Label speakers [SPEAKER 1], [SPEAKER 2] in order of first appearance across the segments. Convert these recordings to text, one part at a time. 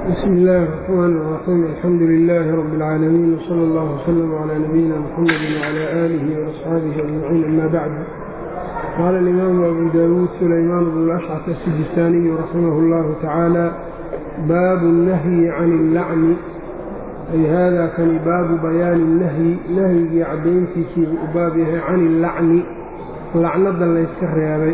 [SPEAKER 1] بsم الlh الرحmn الرحيم الحمdu للh رب العاalمين وصلى الله وsلم عlى نبيina mحمد وعlى آlه وأصxaaبه أجمعين أmا bعd qال الإmام أbو dاwوd سلyمان بن الأشcث السجistاniي رحimه الlه taعaalى bab النhي عن الlacن ay hada kani baabu bayaani الnahyi nahyigii cadayntiisii u baab yahay can الlacni lacnada layska reebay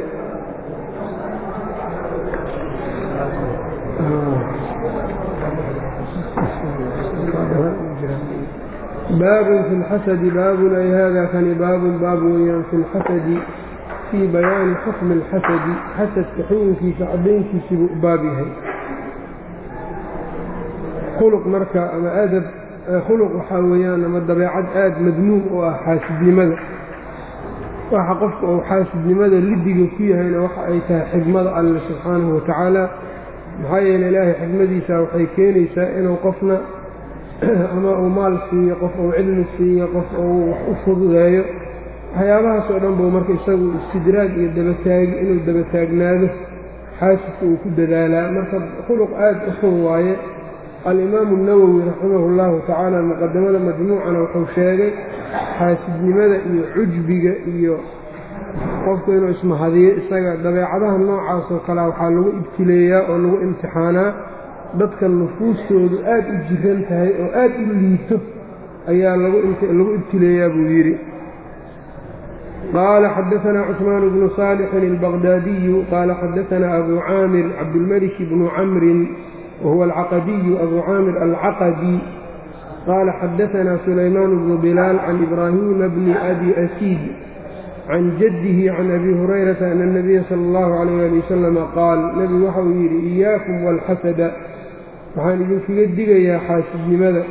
[SPEAKER 1] baabun fi اlxasadi baabun ay hada kani baabun baab weeyaan fi اlxasadi fii bayaani xukmi اlxasadi xasadka xukunkiisa cadayntiisiibuu u baab yahay khuluq marka ama adab khuluq waxaa weeyaan ama dabeecad aada madmuum u ah xaasidnimada waxa qofka uu xaasidnimada lidiga ku yahayna waxa ay tahay xigmada alle subxaanahu watacaala maxaa yeele ilaahay xigmadiisa waxay keenaysaa inuu qofna ama uu maal siiyo qof uu cilmi siiyo qof uu wax u fududeeyo waxyaabahaas oo dhan buu marka isagu istidraag iyo dabataagi inuu dabataagnaado xaasidka uu ku dadaalaa marka khuluq aada u xun waaye alimaamu اnawowi raximahu اllahu tacaala muqadamada majmuucana wuxuu sheegay xaasidnimada iyo cujbiga iyo qofku inuu ismahadiyo isaga dabeecadaha noocaasoo kalea waxaa lagu ibtileeyaa oo lagu imtixaanaa dadka nufuustoodu aad u jiran tahay oo aad u liito ayaa lagu ibtileeyaa buu yidhi qaala xadaanaa cusmaan bnu saalixin albaqdaadiyu qaala xadaanaa abu caamir cabdilmelik bnu camrin whuwa alcaqadiyu abu caamir alcaqadi qaala xadaanaa sulaymaan bnu bilaal can ibraahiima bni abi asiid can jaddihi can abi hurayrata ana اnabiya sala اllahu calayh ali wasalama qaal nebigu waxa uu yidhi iyaakum wاlxasada waxaan idinkaga digayaa xaasidnimada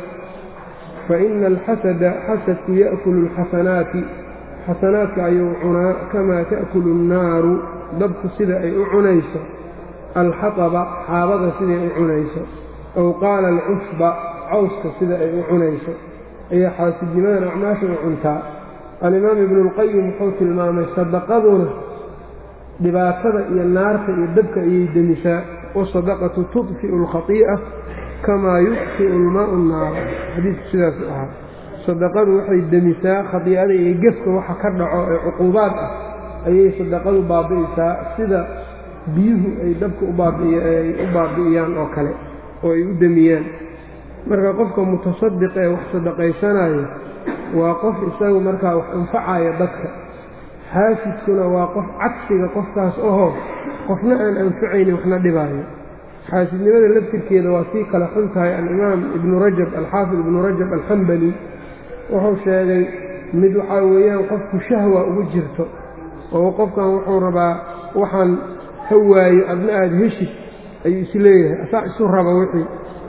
[SPEAKER 1] faina alxasada xasadku ya'kulu اlxasanaati xasanaadka ayuu cunaa kamaa ta'kulu اnnaaru dabku sida ay u cunayso alxataba xaabada siday u cunayso ow qaala alcushba cawska sida ay u cunayso ayaa xaasidnimadan acmaasha u cuntaa alimaam ibnuulqayim wuxuu tilmaamay sadaqaduna dhibaatada iyo naarta iyo dabka ayay demisaa wasadaqatu tudfi'u alkhatii'a kamaa yudfi'u almaau naara xadiidku sidaasu ahaa sadaqadu waxay demisaa khatiicada iyo gefka waxa ka dhaco ee cuquubaad ah ayay sadaqadu baabi'isaa sida biyuhu ay dabka ubaabiay u baabi'iyaan oo kale oo ay u demiyaan marka qofka mutasadiq ee wax sadaqaysanayo waa qof isagu markaa wax anfacaya dadka xaasidkuna waa qof cagsiga qofkaas ahoo qofna aan anfacaynin waxna dhibaayo xaasidnimada laftirkeeda waa sii kala xun tahay alimaam ibnu rajab alxaafid ibnu rajab alxambali wuxuu sheegay mid waxaa weeyaan qofku shahwa ugu jirto oo qofkan wuxuu rabaa waxaan ha waayo adna aada heshid ayuu is leeyahay asaa isu raba wixii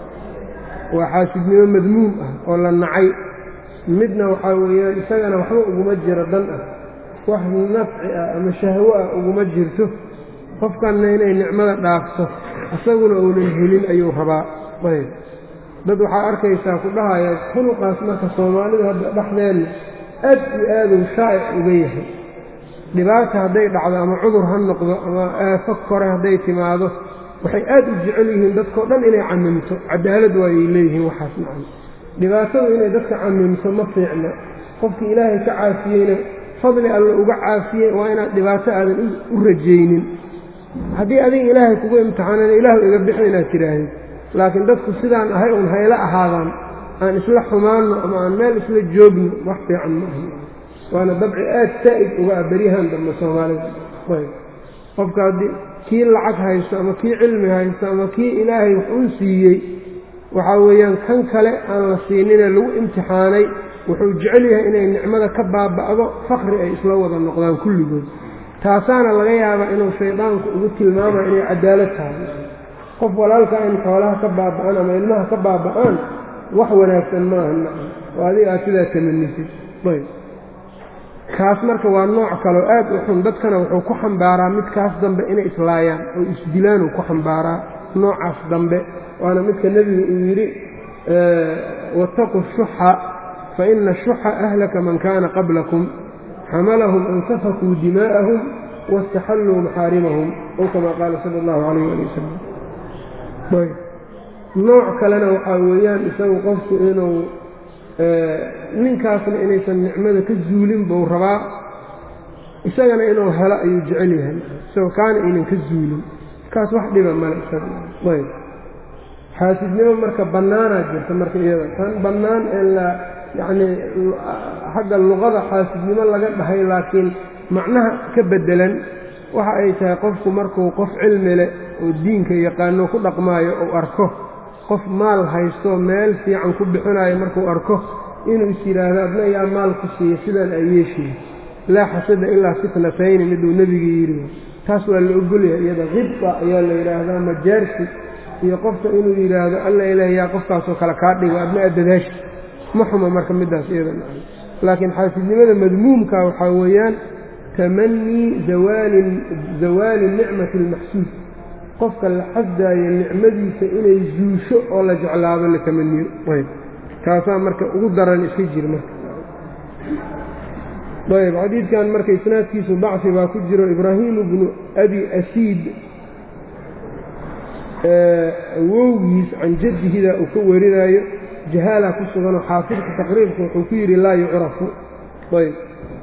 [SPEAKER 1] waa xaasidnimo madmuum ah oo la nacay midna waxaa weeyaan isagana waxba uguma jiro dan ah wax nafci ah ama shahwo ah uguma jirto qofkanna inay nicmada dhaafto isaguna uunan helin ayuu rabaa ayb dad waxaa arkaysaa ku dhahaya khuluqaas marka soomaalidu hadda dhexdeenna aad iyo aaduu shaa'ic uga yahay dhibaata hadday dhacdo ama cudur ha noqdo ama aafo kore hadday timaado waxay aad u jecel yihiin dadkao dhan inay camimto cadaalad waayay leeyihiin waxaas macana dhibaatadu inay dadka camimto ma fiicna qofkii ilaahay ka caafiyeyna fadli alle uga caafiyey waa inaad dhibaato aadan u rajaynin haddii adiga ilaahay kugu imtixaanana ilaahu iga bixi inaad tidhaahid laakiin dadku sidaan ahay uun hayla ahaadaan aan isla xumaanno ama aan meel isla joogno wax fiican ma aha waana dabci aad saa'id uga ah beryahan dambe soomaalida ayb qofka haddii kii lacag haysto ama kii cilmi haysto ama kii ilaahay wax uu siiyey waxaa weeyaan kan kale aan la siinine lagu imtixaanay wuxuu jecel yahay inay nicmada ka baaba'do fakri ay isla wada noqdaan kulligood taasaana laga yaabaa inuu shaydaanku ugu tilmaamayo inay cadaalad tahay qof walaalka in xoolaha ka baaba'aan ama ilmaha ka baaba'aan wax wanaagsan maaha nacam oo adiga aad sidaa tamanisid ayb kaas marka waa nooc kaleo aad u xun dadkana wuxuu ku xambaaraa midkaas dambe inay islaayaan oo isdilaanuu ku xambaaraa noocaas dambe waana midka nebigu uu yidhi waataquu shuxa fa ina ashuxa ahlaka man kaana qablakum xamalahum an safakuu dimaa'ahum waاstaxalluu maxaarimahum ow kama qaala sala اllahu calayh ali wasalam nooc kalena waxaa weeyaan isagu qofku inuu ninkaasna inaysan nicmada ka zuulin buu rabaa isagana inuu helo ayuu jecel yahay isagoo kaana aynan ka zuulin kaas wax dhiba male isagayb xaasidnimo marka bannaanaa jirta marka iyada tan bannaan ee la yacnii xagga luqada xaasidnimo laga dhahay laakiin macnaha ka beddelan waxa ay tahay qofku markuu qof cilmi leh oo diinka yaqaano ku dhaqmaayo uu arko qof maal haystoo meel fiican ku bixinayo markuu arko inuu is yidhaahdo adna yaa maal ku siiya sidaan ay yeeshiin laa xasada ilaa fitnatayni miduu nebiga yidhi taas waa la ogolyahay iyada qibda ayaa la yidhaahdaa majaarsi iyo qofka inuu yidhaahdo alla ilaah yaa qofkaasoo kale kaa dhigo adna addadaashi ma xuma marka middaas iyada laakiin xaasidnimada madmuumka waxaa weeyaan tamanii zawaalin zawaali nicmati almaxsuud qofka la xasdaayo nicmadiisa inay zuusho oo la jeclaado la tamaniyo ayb taasaa marka ugu daran iska jir marka ayb xadiidkan marka isnaadkiisu dacfi baa ku jiro ibraahimu bnu abi asiid awowgiis can jaddihidaa uu ka warinaayo jahaalaa ku suganoo xaafidka taqriibka wuxuu ku yidhi laa yucrafu ayb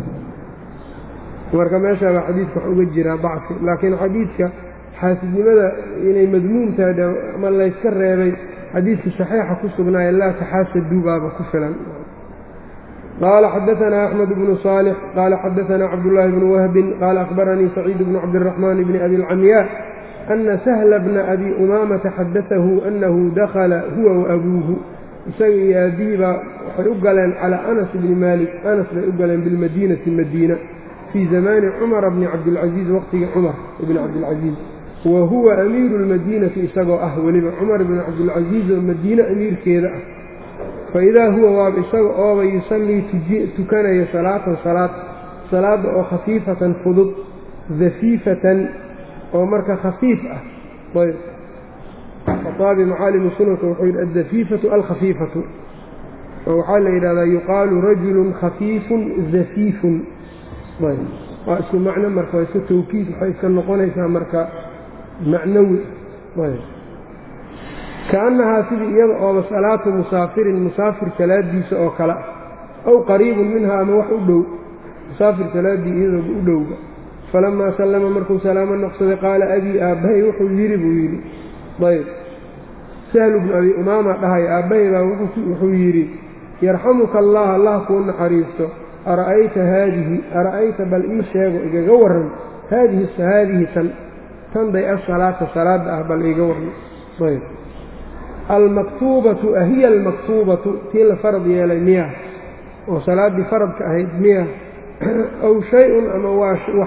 [SPEAKER 1] marka meeshaabaa xadiidka wax uga jiraa dacfi laakiin xadiidka xaasidnimada inay madmuum tahay ama layska reebay xadiidkii saxiixa ku sugnaaye laa taxaasaduu baaba ku filan qaala xadaanaa axmed bnu saalix qaala xadaanaa cabdullaahi bnu wahbin qaala akhbaranii saciid bnu cabdiraxmaan bni abi alcamyaa ana sahla bna abi umaamata xadaahu annahu dakhala huwa waabuuhu isaga iyo aabihii baa waxay u galeen calaa anas bni maalik anas bay u galeen bilmadiinati madiina fii zamaani cumara bni cabdilcasiis waqtigii cumar bni cabdilcasiis wa huwa amiiru lmadiinati isagoo ah weliba cumar bni cabdilcasiis oo madiine amiirkeeda ah fa idaa huwa waaba isaga ooba yusallii tukanaya salaatan salaad salaadda oo khafiifatan fudud dafiifatan oo marka khafiif ah ayb khaaabi macaalimu sunanka wuxuu yidhi addafiifatu alkhafiifatu oo waxaa la yidhahdaa yuqaalu rajulun khafiifun dafiifun ayb waa isku macno marka waa iska tawkiid waxay iska noqonaysaa marka macnawi ayb kaannahaa sidii iyada ooba salaatu musaafirin musaafir salaadiisa oo kale ah aw qariibun minha ama wax u dhow musaafir salaaddii iyadooba u dhowba falamaa sallama markuu salaamo noqsaday qaala abii aabbahay wuxuu yidhi buu yidhi ayb sahlu bnu abi umaama dhahay aabbahay baa wuxuu yidhi yarxamuka allah allah kuu naxariisto ara'ayta haadihi ara'ayta bal ii sheego igaga warran haadihi haadihi tan tanday asalaata salaadda ah bal iiga warran ayb almaktuubatu ahiya almaktuubatu tii la farad yeelay miya oo salaaddii faradka ahayd miya aw shay-un ama waa wax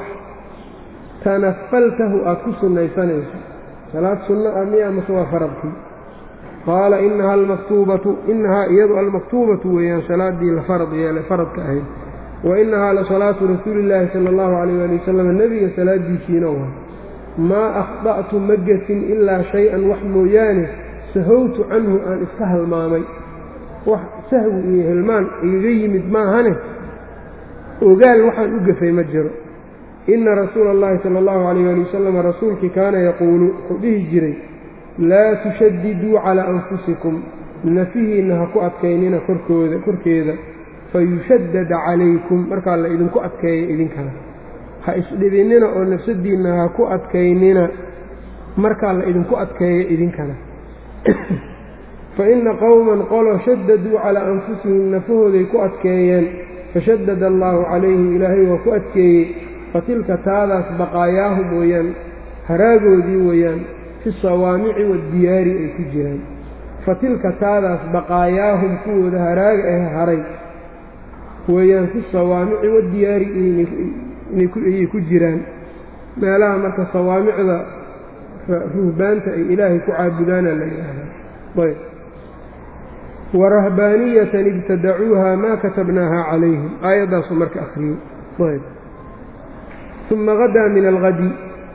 [SPEAKER 1] tanafaltahu aad ku sunnaysanayso salaad sunno ah miya mase waa faradkii qaala inahaa almaktuubatu inahaa iyadu almaktuubatu weeyaan salaaddii la farad yeelay faradka ahayd wa inahaa la salaatu rasuulillaahi sala allahu calayh waali wasalam nebiga salaaddiisiina waa maa akhda'tu ma gefin ilaa shay-an wax mooyaane sahowtu canhu aan iska halmaamay wax sahwi iyo hilmaan igaga yimid maahane ogaal waxaan u gefay ma jiro ina rasuula allahi sala allahu calayh waali wasalam rasuulkii kaana yaquulu wuxuu dhihi jiray laa tushadiduu calaa anfusikum nafihiinna ha ku adkaynina korkooda korkeeda fayushaddada calaykum markaa la idinku adkeeya idinkana ha isdhibinnina oo nafsadiinna ha ku adkaynina markaa la idinku adkeeya idinkana fa inna qowman qolo shaddaduu calaa anfusihim nafahooday ku adkeeyeen fashaddada allaahu calayhim ilaahay waa ku adkeeyey fatilka taadaas baqaayaahum weeyaan haraagoodii weeyaan fi sawaamici waaddiyaari ay ku jiraan fatilka taadaas baqaayaahum kuwooda haraaga ah haray weeyaan fi sawaamici waaddiyaari ayay ku jiraan meelaha marka sawaamicda ruhbaanta ay ilaahay ku caabudaana la yidhaahdaa ayb warahbaaniyatan ibtadacuuha maa katabnaaha calayhim aayaddaasu marka akhriyey ayb uma hadaa min alhadi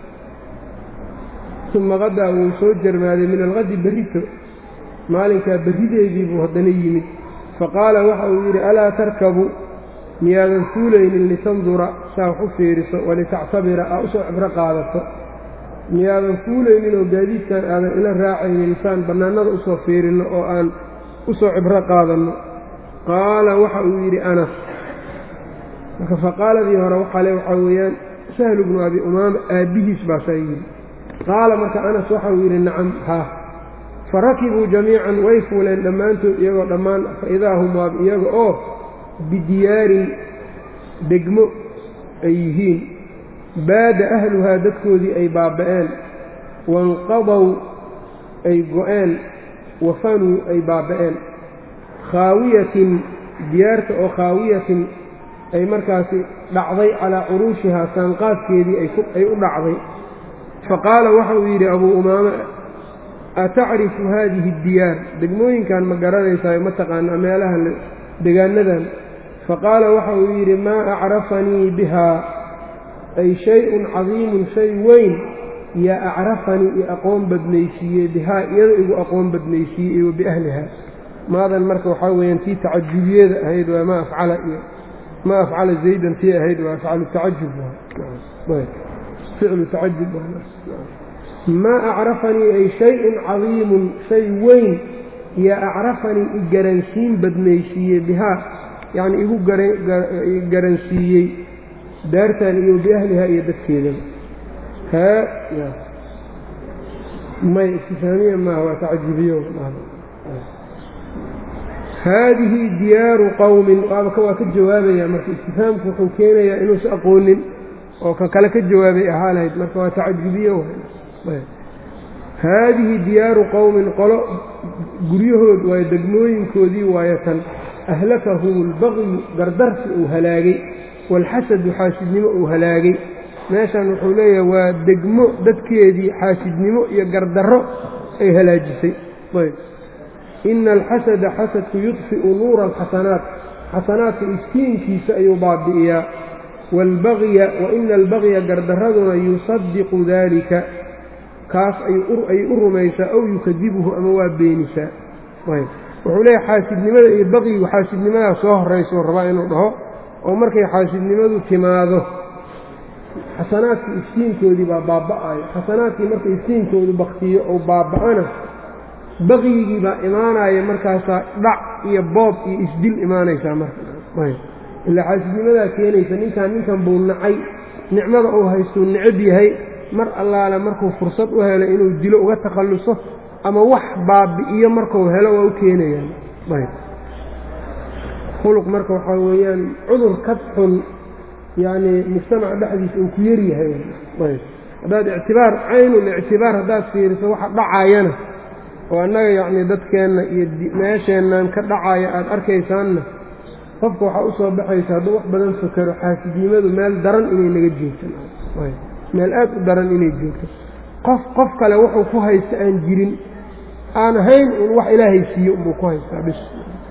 [SPEAKER 1] uma hadaa wuu soo jarmaaday min alhadi berrito maalinkaa berrideedii buu haddana yimid faqaala waxa uu yidhi alaa tarkabu miyaadan fuulaynin litandura saa wax u fiiriso walitactabira aa usoo cibro qaadato miyaadan fuulaynin oo gaadiidkan aadan ila raacaynin saan bannaanada usoo fiirinno oo aan usoo cibro qaadanno qaala waxa uu yidhi anas marka faqaaladii hore waxaa le waxaa weeyaan sahlu bnu abi umaama aabbihiis baa saa yidhi qaala marka anas waxa uu yidhi nacam haa fa rakibuu jamiican way fuuleen dhammaantood iyagoo dhammaan fa idaa hum waab iyaga oo bidiyaarin degmo ay yihiin baada ahluhaa dadkoodii ay baaba'een wanqadow ay go'een wafanuu ay baaba'een khaawiyatin diyaarta oo khaawiyatin ay markaasi dhacday calaa curuushihaa saanqaadkeedii ay u dhacday faqaala waxa uu yidhi abuu umaama atacrifu haadihi addiyaar degmooyinkan ma garanaysaa ma taqaana meelaha degaanadan faqaala waxa uu yidhi maa acrafanii bihaa ay shay-un cadiimun shay weyn yaa acrafanii i aqoon badnaysiiyey bihaa iyada igu aqoon badnaysiiyey iyo biahliha maadan marka waxaa weeyaan tii tacajubiyeeda ahayd waa maa afcala iyo maa afcala zaydan tii ahayd waa afcalu tacajub ficlu tacajub maa acrafanii ay shay-un cadiimun shay weyn yaa acrafanii i garansiin badnaysiiyey bihaa yacni igu garansiiyey daartan iyo biahliha iyo dadkeedaba haa may istifaamiya maaha waa tacajubiyo haadihi diyaaru qowmin waaba waa ka jawaabaya marka istifaamku wuxuu keenayaa inuusa aqoonin oo kan kale ka jawaabay ahaa lahayd marka waa tacajubiyo haadihi diyaaru qowmin qolo guryahood waayo degmooyinkoodii waayo tan ahlakahum albaqyu gardarsi uu halaagay waalxasadu xaasidnimo uu halaagay meeshan wuxuu leeyahay waa degmo dadkeedii xaasidnimo iyo gardarro ay halaajisay ayb ina alxasada xasadku yudfi'u nuura alxasanaat xasanaadka iskiinkiisa ayuu baabi'iyaa waalbagya wa ina albagya gardarraduna yusadiqu daalika kaas ayay u rumaysaa ow yukadibuhu ama waa beenisaa ayb wuxuu leeyahay xaasidnimada iyo baqyigu xaasidnimadaa soo horraysuu rabaa inuu dhaho oo markay xaasidnimadu timaado xasanaadkii iftiinkoodii baa baaba'ayo xasanaadkii marka iftiinkoodu baktiyo ou baaba'ana baqyigii baa imaanaya markaasaa dhac iyo boob iyo isdil imaanaysaa marka ilaa xaasidnimadaa keenaysa ninkan ninkan buu nacay nicmada uu haystuu necab yahay mar allaale markuu fursad u helo inuu dilo uga takhalluso ama wax baabi'iyo markuu helo waa u keenayaan khuluq marka waxaa weeyaan cudur kad xun yacnii mujtamaca dhexdiisa uu ku yaryahay haddaad ictibaar caynul ictibaar haddaad fiiriso waxa dhacayana oo annaga yacnii dadkeenna iyo meesheennan ka dhacaya aada arkaysaanna qofka waxaa u soo baxaysa hadduu wax badan fakero xaasidnimadu meel daran inay naga joogto meel aad u daran inay joogto qof qof kale wuxuu ku haysta aan jirin aan ahayn un wax ilaahay siiyo unbuu ku haystaa bis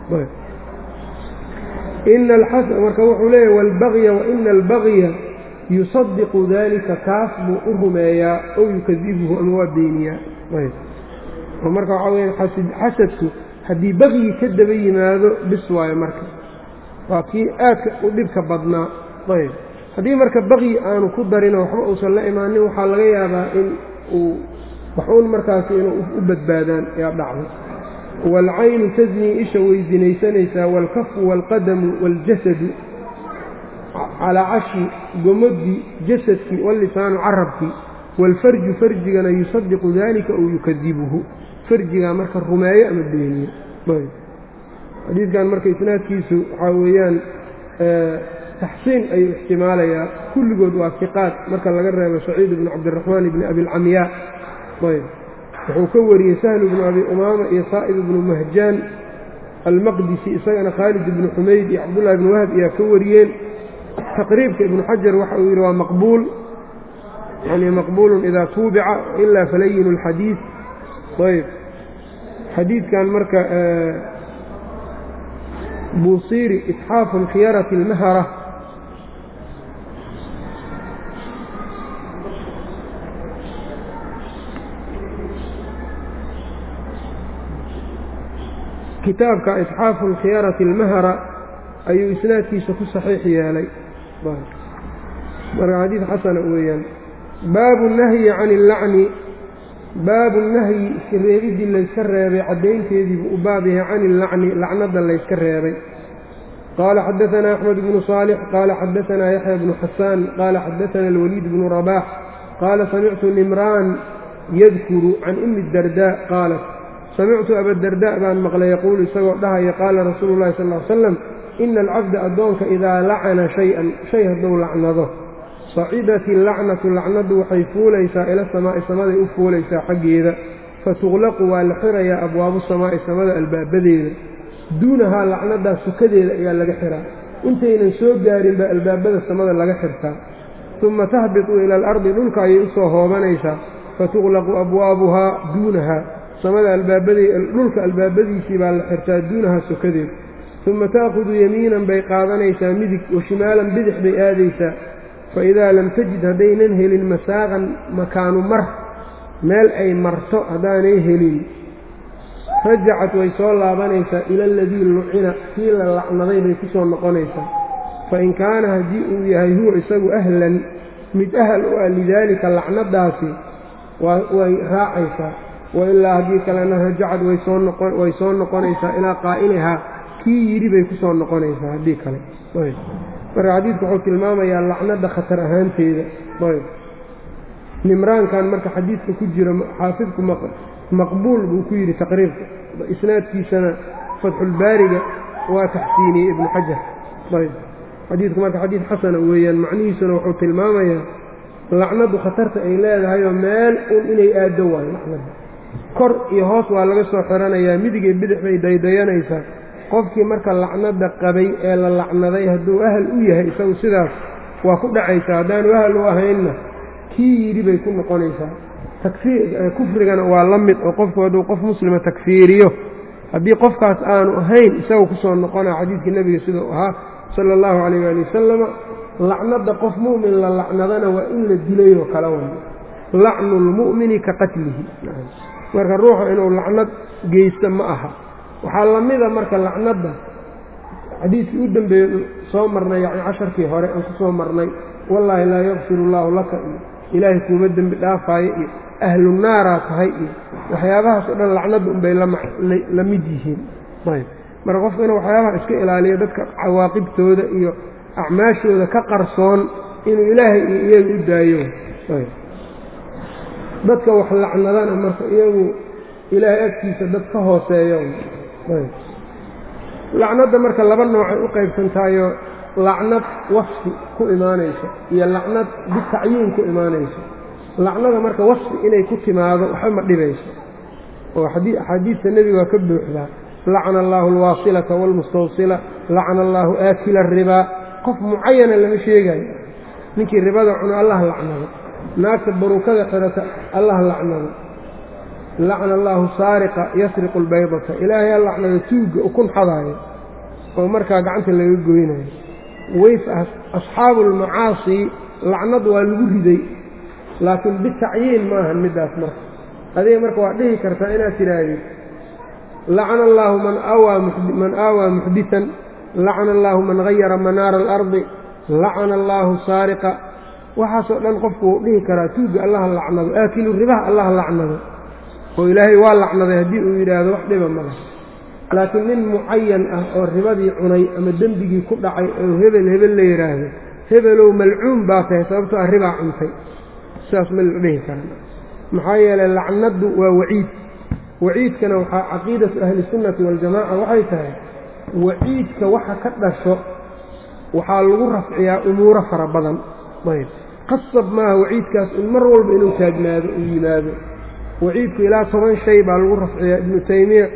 [SPEAKER 1] ina alxasan marka wuxuu leeyahy waalbagya wa ina albagya yusadiqu daalika kaas buu u rumeeyaa ow yukadibuhu ama waa beeniyaa oo marka waxaa weya xasadku haddii bagyi ka daba yimaado bis waayo marka waa kii aadka u dhibka badnaa ayb haddii marka baqyi aanu ku darino waxba uusan la imaanin waxaa laga yaabaa in uu waxuun markaasi inuu u badbaadaan yaa dhacday waalcaynu tasnii isha way sinaysanaysaa waalkafu waalqadamu waaljasadu calaa cashi gomadii jasadkii wallisaanu carabkii waalfarju farjigana yusadiqu daalika ou yukadibuhu farjigaa marka rumeeyo ama beeniyo xadiidkan marka isnaadkiisu waxaa weeyaan taxsiin ayuu ixtimaalayaa kulligood waa fiqaad marka laga reebo saciid ibnu cabdiraxmaan ibni abilcamyaa ayb wuxuu ka wariyey sahlu ibnu abi umaama iyo saa'ib ibnu mahjaan almaqdisi isagana khaalid ibnu xumayd iyo cabdullahi ibnu wahab ayaa ka wariyeen taqriibka ibnu xajar waxa uu yidhi waa maqbuul yani maqbuulun idaa tuubica ilaa falayinu اlxadiid ayb xadiidkan marka buusiiri isxaafu khiyarati اlmahara kitaabka isxaafu alkhiyarati almahara ayuu isnaadkiisa ku saxiix yeelay marka xadiid xasana weeyaan baabu nahyi can illacni baabu nahyi iskareebidii layska reebay caddaynteediibuu u baab yahay can illacni lacnada layska reebay qaala xadaanaa axmed bnu saalix qaala xadaanaa yaxya bnu xasaan qaala xadaana alwaliid bnu rabaax qaala samictu nimraan yadkuru can umi dardaa qaalat samictu abadardaa baan maqlay yaquulu isagoo dhahaya qaala rasuulu llahi sal l slam ina alcabda addoonka idaa lacana shay-an shay hadduu lacnado sacidat illacnatu lacnadu waxay fuulaysaa ila samaa'i samaday u fuulaysaa xaggeeda fatuqlaqu waa la xirayaa abwaabu samaa'i samada albaabadeeda duunahaa lacnadaas sukadeeda ayaa laga xiraa intaynan soo gaarin baa albaabada samada laga xirtaa uma tahbitu ila alardi dhulka ayay u soo hoobanaysaa fatuqlaqu abwaabuhaa duunahaa samada albaabadhulka albaabadiisii baa la xirtaa duunahaa sukadeeda uma ta'khudu yamiinan bay qaadanaysaa midig wa shimaalan bidix bay aadaysaa fa idaa lam tajid haddaynan helin masaaqan makaanu mar meel ay marto haddaanay helin rajacat way soo laabanaysaa ila aladii lucina kii la lacnaday bay ku soo noqonaysaa fa in kaana haddii uu yahay huwa isagu ahlan mid ahal u ah lidaalika lacnadaasi way raacaysaa wailaa haddii kalena rajacad way soo noqonaysaa ilaa qaa'ilihaa kii yidhi bay ku soo noqonaysaa haddii kale marka xadiidku wuxuu tilmaamayaa lacnada khatar ahaanteeda nimraankan marka xadiidka ku jira xaafidku maqbuul buu ku yidhi taqriibka isnaadkiisana fatxulbaariga waa taxsiiniyey ibnu xajar ayb xadiidku marka xadiid xasana weeyaan macnihiisuna wuxuu tilmaamayaa lacnadu khatarta ay leedahayoo meel un inay aaddo waayo lacnada kor iyo hoos waa laga soo xiranayaa midigay bidix bay daydayanaysaa qofkii marka lacnada qabay ee la lacnaday hadduu ahal u yahay isagu sidaas waa ku dhacaysaa haddaanu ahal u ahaynna kii yidhi bay ku noqonaysaa kufrigana waa la mid oo qofku hadduu qof muslima takfiiriyo haddii qofkaas aanu ahayn isagu kusoo noqonaa xadiidkii nebiga sidau ahaa sala allahu calayh waali wasalama lacnada qof mu'min la lacnadana waa in la dilayoo kala way lacnu lmu'mini ka qatlihi marka ruuxa inuu lacnad geysto ma aha waxaa la mida marka lacnadda xadiidkii u dambeeyey soo marnay yani casharkii hore aan ku soo marnay wallaahi laa yakfir allaahu laka iyo ilaahay kuuma dembi dhaafaayo iyo ahlu naaraa tahay iyo waxyaabahaas oo dhan lacnadda unbay la mid yihiin ayb marka qofku inuu waxyaabaha iska ilaaliyo dadka cawaaqibtooda iyo acmaashooda ka qarsoon inuu ilaahay iyo iyaga u daayo dadka wax lacnadana marka iyagu ilaahay agtiisa dad ka hooseeyo lacnadda marka laba noocay u qaybsantaayo lacnad wasfi ku imaanayso iyo lacnad bitacyiin ku imaanayso lacnada marka wasfi inay ku timaado waxba ma dhibayso oo axaadiista nebiga waa ka buuxdaa lacna allaahu alwaasilata waalmustawsila lacna allaahu aakila aribaa qof mucayana lama sheegayo ninkii ribada cuno allah lacnado naagta baruukada xirata allah lacnado lacna allaahu saariqa yasriqu albaydata ilaahay ha lacnado tuugga ukun xadaayo oo markaa gacanta laga goynayo ways asxaabu almacaasi lacnad waa lagu riday laakiin bitacyiin maahan middaas marka adiga marka waa dhihi kartaa inaad tidhaahdid lacna allaahu man aawaa muxditan lacna allaahu man hayara manaara alardi lacna allaahu saariqa waxaasoo dhan qofku wuu dhihi karaa tuugga allaha lacnado aakilu ribaha allaha lacnado oo ilaahay waa lacnaday haddii uu yidhaahdo wax dhiba male laakiin nin mucayan ah oo ribadii cunay ama dembigii ku dhacay oo hebel hebel la yidhaahdo hebelow malcuun baa tahay sababtoo ah ribaa cuntay sidaas ma la dhihi karan maxaa yeelay lacnaddu waa waciid waciidkana waxaa caqiidatu ahlisunnati waljamaaca waxay tahay waciidka waxa ka dhasho waxaa lagu rafciyaa umuuro fara badan ayb qasab maaha waciidkaas in mar walba inuu taagnaado uu yimaado waciidku ilaa toban shay baa lagu rafciyaa ibnu taymiya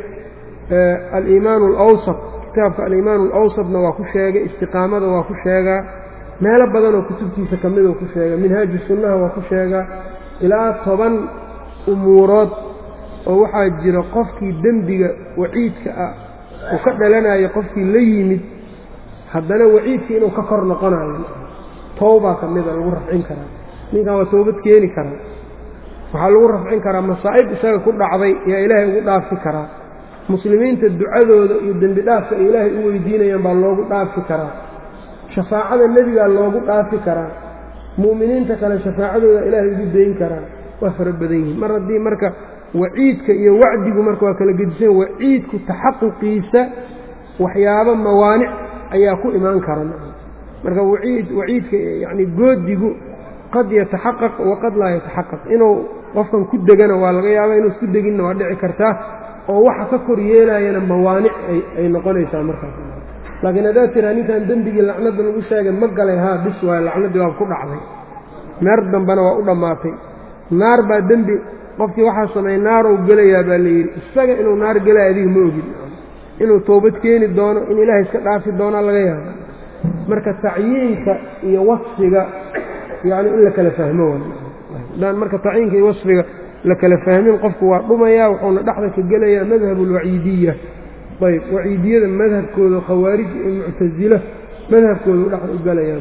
[SPEAKER 1] aliimaanu alawsat kitaabka aliimaanu alawsatna waa ku sheegay istiqaamada waa ku sheegaa meelo badanoo kutubtiisa ka midoo ku sheega minhaaju sunnaha waa ku sheegaa ilaa toban umuurood oo waxaa jira qofkii dembiga waciidka ah uu ka dhalanayo qofkii la yimid haddana waciidkii inuu ka kor noqonayo towbaa ka mida lagu rafcin karaa ninkan waa toobad keeni karaa waxaa lagu rafcin karaa masaa'ib isaga ku dhacday yaa ilaahay ugu dhaafi karaa muslimiinta ducadooda iyo dembi dhaafka ay ilaahay u weydiinayaan baa loogu dhaafi karaa shafaacada nebigaa loogu dhaafi karaa mu'miniinta kale shafaacadooda ilaahay ugu dayn karaan waa fara badan yihiin mar haddii marka waciidka iyo wacdigu marka waa kala gedisan waciidku taxaquqiisa waxyaabo mawaanic ayaa ku imaan kara marka waciid waciidka yacni goodigu qad yataxaqaq waqad laa yataxaqaq inuu qofkan ku degana waa laga yaaba inuu isku deginna waa dhici kartaa oo waxa ka kor yeelayana mawaanic ay noqonaysaa markaas laakiin haddaad tiraa ninkan dembigii lacnadda lagu sheegay ma galay haa bis waayo lacnaddii waa ku dhacday meer dambena waa u dhammaatay naar baa dembi qofkii waxaa sameeyey naarow gelayaa baa layidhi isaga inuu naar gelaya adiga ma ogin inuu toobad keeni doono in ilaahay iska dhaafi doonaa laga yaaba marka tacyiinka iyo wasfiga yacni in la kala fahmo haddaan marka tacyiinka iyo wasfiga la kala fahmin qofku waa dhumayaa wuxuuna dhexda ka gelayaa madhab alwaciidiya ayb waciidiyada madhabkooda khawaarij iyo muctasilo madhabkooda dhexda u gelayaa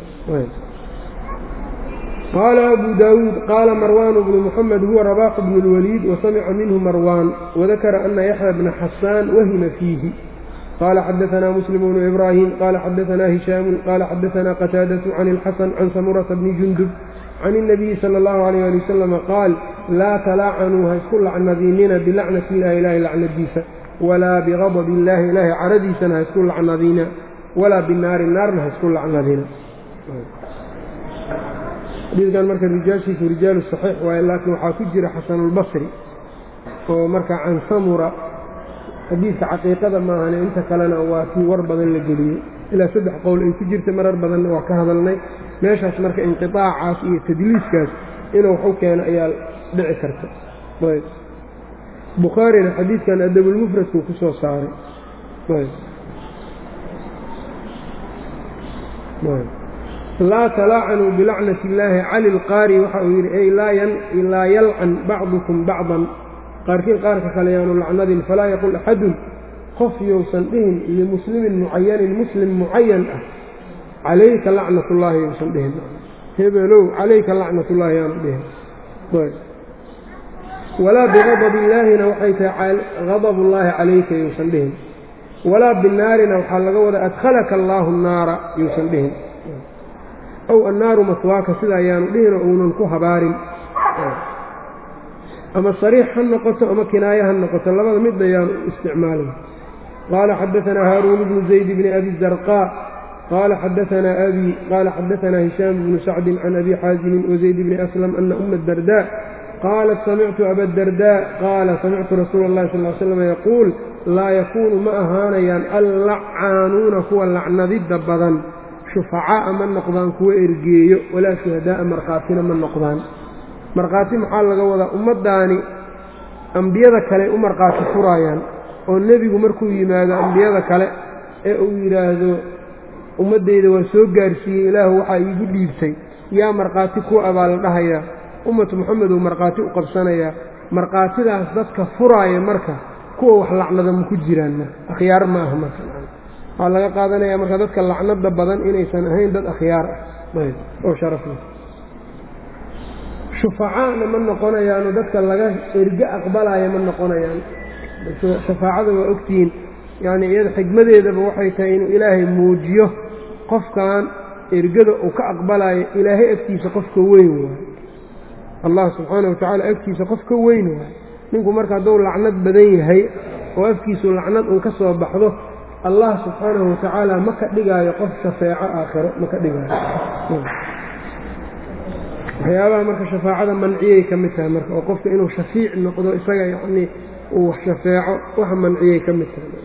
[SPEAKER 1] qaala abu daawuud qaala marwaan bnu muxamed huwa rabaaxu bnu اlwaliid wasamica minhu marwaan wadakara ana yaxya bna xasaan wahima fiihi qala xadaanaa muslim bnu ibraahim qala xadaanaa hishaamu qala xadaanaa qataadatu can اlxasan can samurata bni jundub can الnabiyi salى اllahu alayh ali wasalama qaal laa talaacanuu ha isku lacnadiinina bilacnati illahi ilahi lacnadiisa walaa bigadab illahi ilaahay caradiisana ha isku lacnadina walaa binaari naarna ha isku lacnadina xadiidkan marka rijaashiisu rijaalu saxiix waaye laakiin waxaa ku jira xasanulbasri oo marka can samura xadiidka caqiiqada maahane inta kalena waa kii war badan la geliyey ilaa saddex qowl ay ku jirta marar badanna waa ka hadalnay meeshaas marka inqiaacaas iyo tadliiskaas inuu waxu keeno ayaa dhici karta ayb bukhaarina xadiidkan adabulmufradkuu ku soo saaray laa talaacanuu bilacnati illaahi cali lqaari waxa uu yidhi ay laa yalcan bacdukum bacdan qaarkiin qaarka kale yaanu lacnadin falaa yaqul axadun qof yousan dhihin limuslimin mucayanin muslim mucayan ah calayka lacnatullaahi yousan dhihin hebelow calayka lacnatullaahi yaanu dhihin walaa bigadab illaahina waxay tahay gadabullaahi calayka yousan dhihin walaa binaarina waxaa laga wadaa adkhalaka allaahu naara yousan dhihin ow annaaru maswaaka sida ayaanu dhihin oo uunan ku habaarin ama sariix ha noqoto ama kinaayo ha noqoto labada mid ayaanu isticmaalin qaala xadaanaa haaruun bnu zayd bni abi zarqaa qaala xadaanaa abi qaala xadaanaa hishaam bnu sacdin can abi xaasimin wazayd bni aslam ana uma dardaa qaalat samictu abadardaa qaala samictu rasuula اllahi sal l slam yaquul laa yakuunu ma ahaanayaan allacaanuuna kuwa lacnadidda badan shufacaa'a ma noqdaan kuwa ergeeyo walaa shuhadaa'a markhaatina ma noqdaan markhaati maxaa laga wadaa ummaddaani ambiyada kale u markhaati furaayaan oo nebigu markuu yimaado ambiyada kale ee uu yidhaahdo ummaddayda waa soo gaarsiiyey ilaahu waxaa iigu dhiibtay yaa markhaati kuwa abaa la dhahayaa ummatu moxamed uu markhaati u qabsanayaa markhaatidaas dadka furaaya marka kuwa wax lacnada ma ku jiraan marka akhyaar ma aha marka waxaa laga qaadanaya marka dadka lacnada badan inaysan ahayn dad akhyaar ah oo sharaf leh shufacaana ma noqonayaano dadka laga erge aqbalaya ma noqonayaan shafaacada waa ogtihiin yacni iyada xigmadeedaba waxay tahay inuu ilaahay muujiyo qofkan ergada uu ka aqbalayo ilaahay agtiisa qofka weyn waayo allah subxaana wa tacaala agtiisa qof ka weyn waayo ninku marka hadduu lacnad badan yahay oo afkiisu lacnad uun ka soo baxdo allah subxaanahu wa tacaala ma ka dhigaayo qof shafeeco aakhiro ma ka dhigaayo waxyaabaha marka shafaacada manciyay ka mid tahay marka oo qofka inuu shafiic noqdo isaga yacnii uu wax shafeeco waxa manciyay ka mid tahay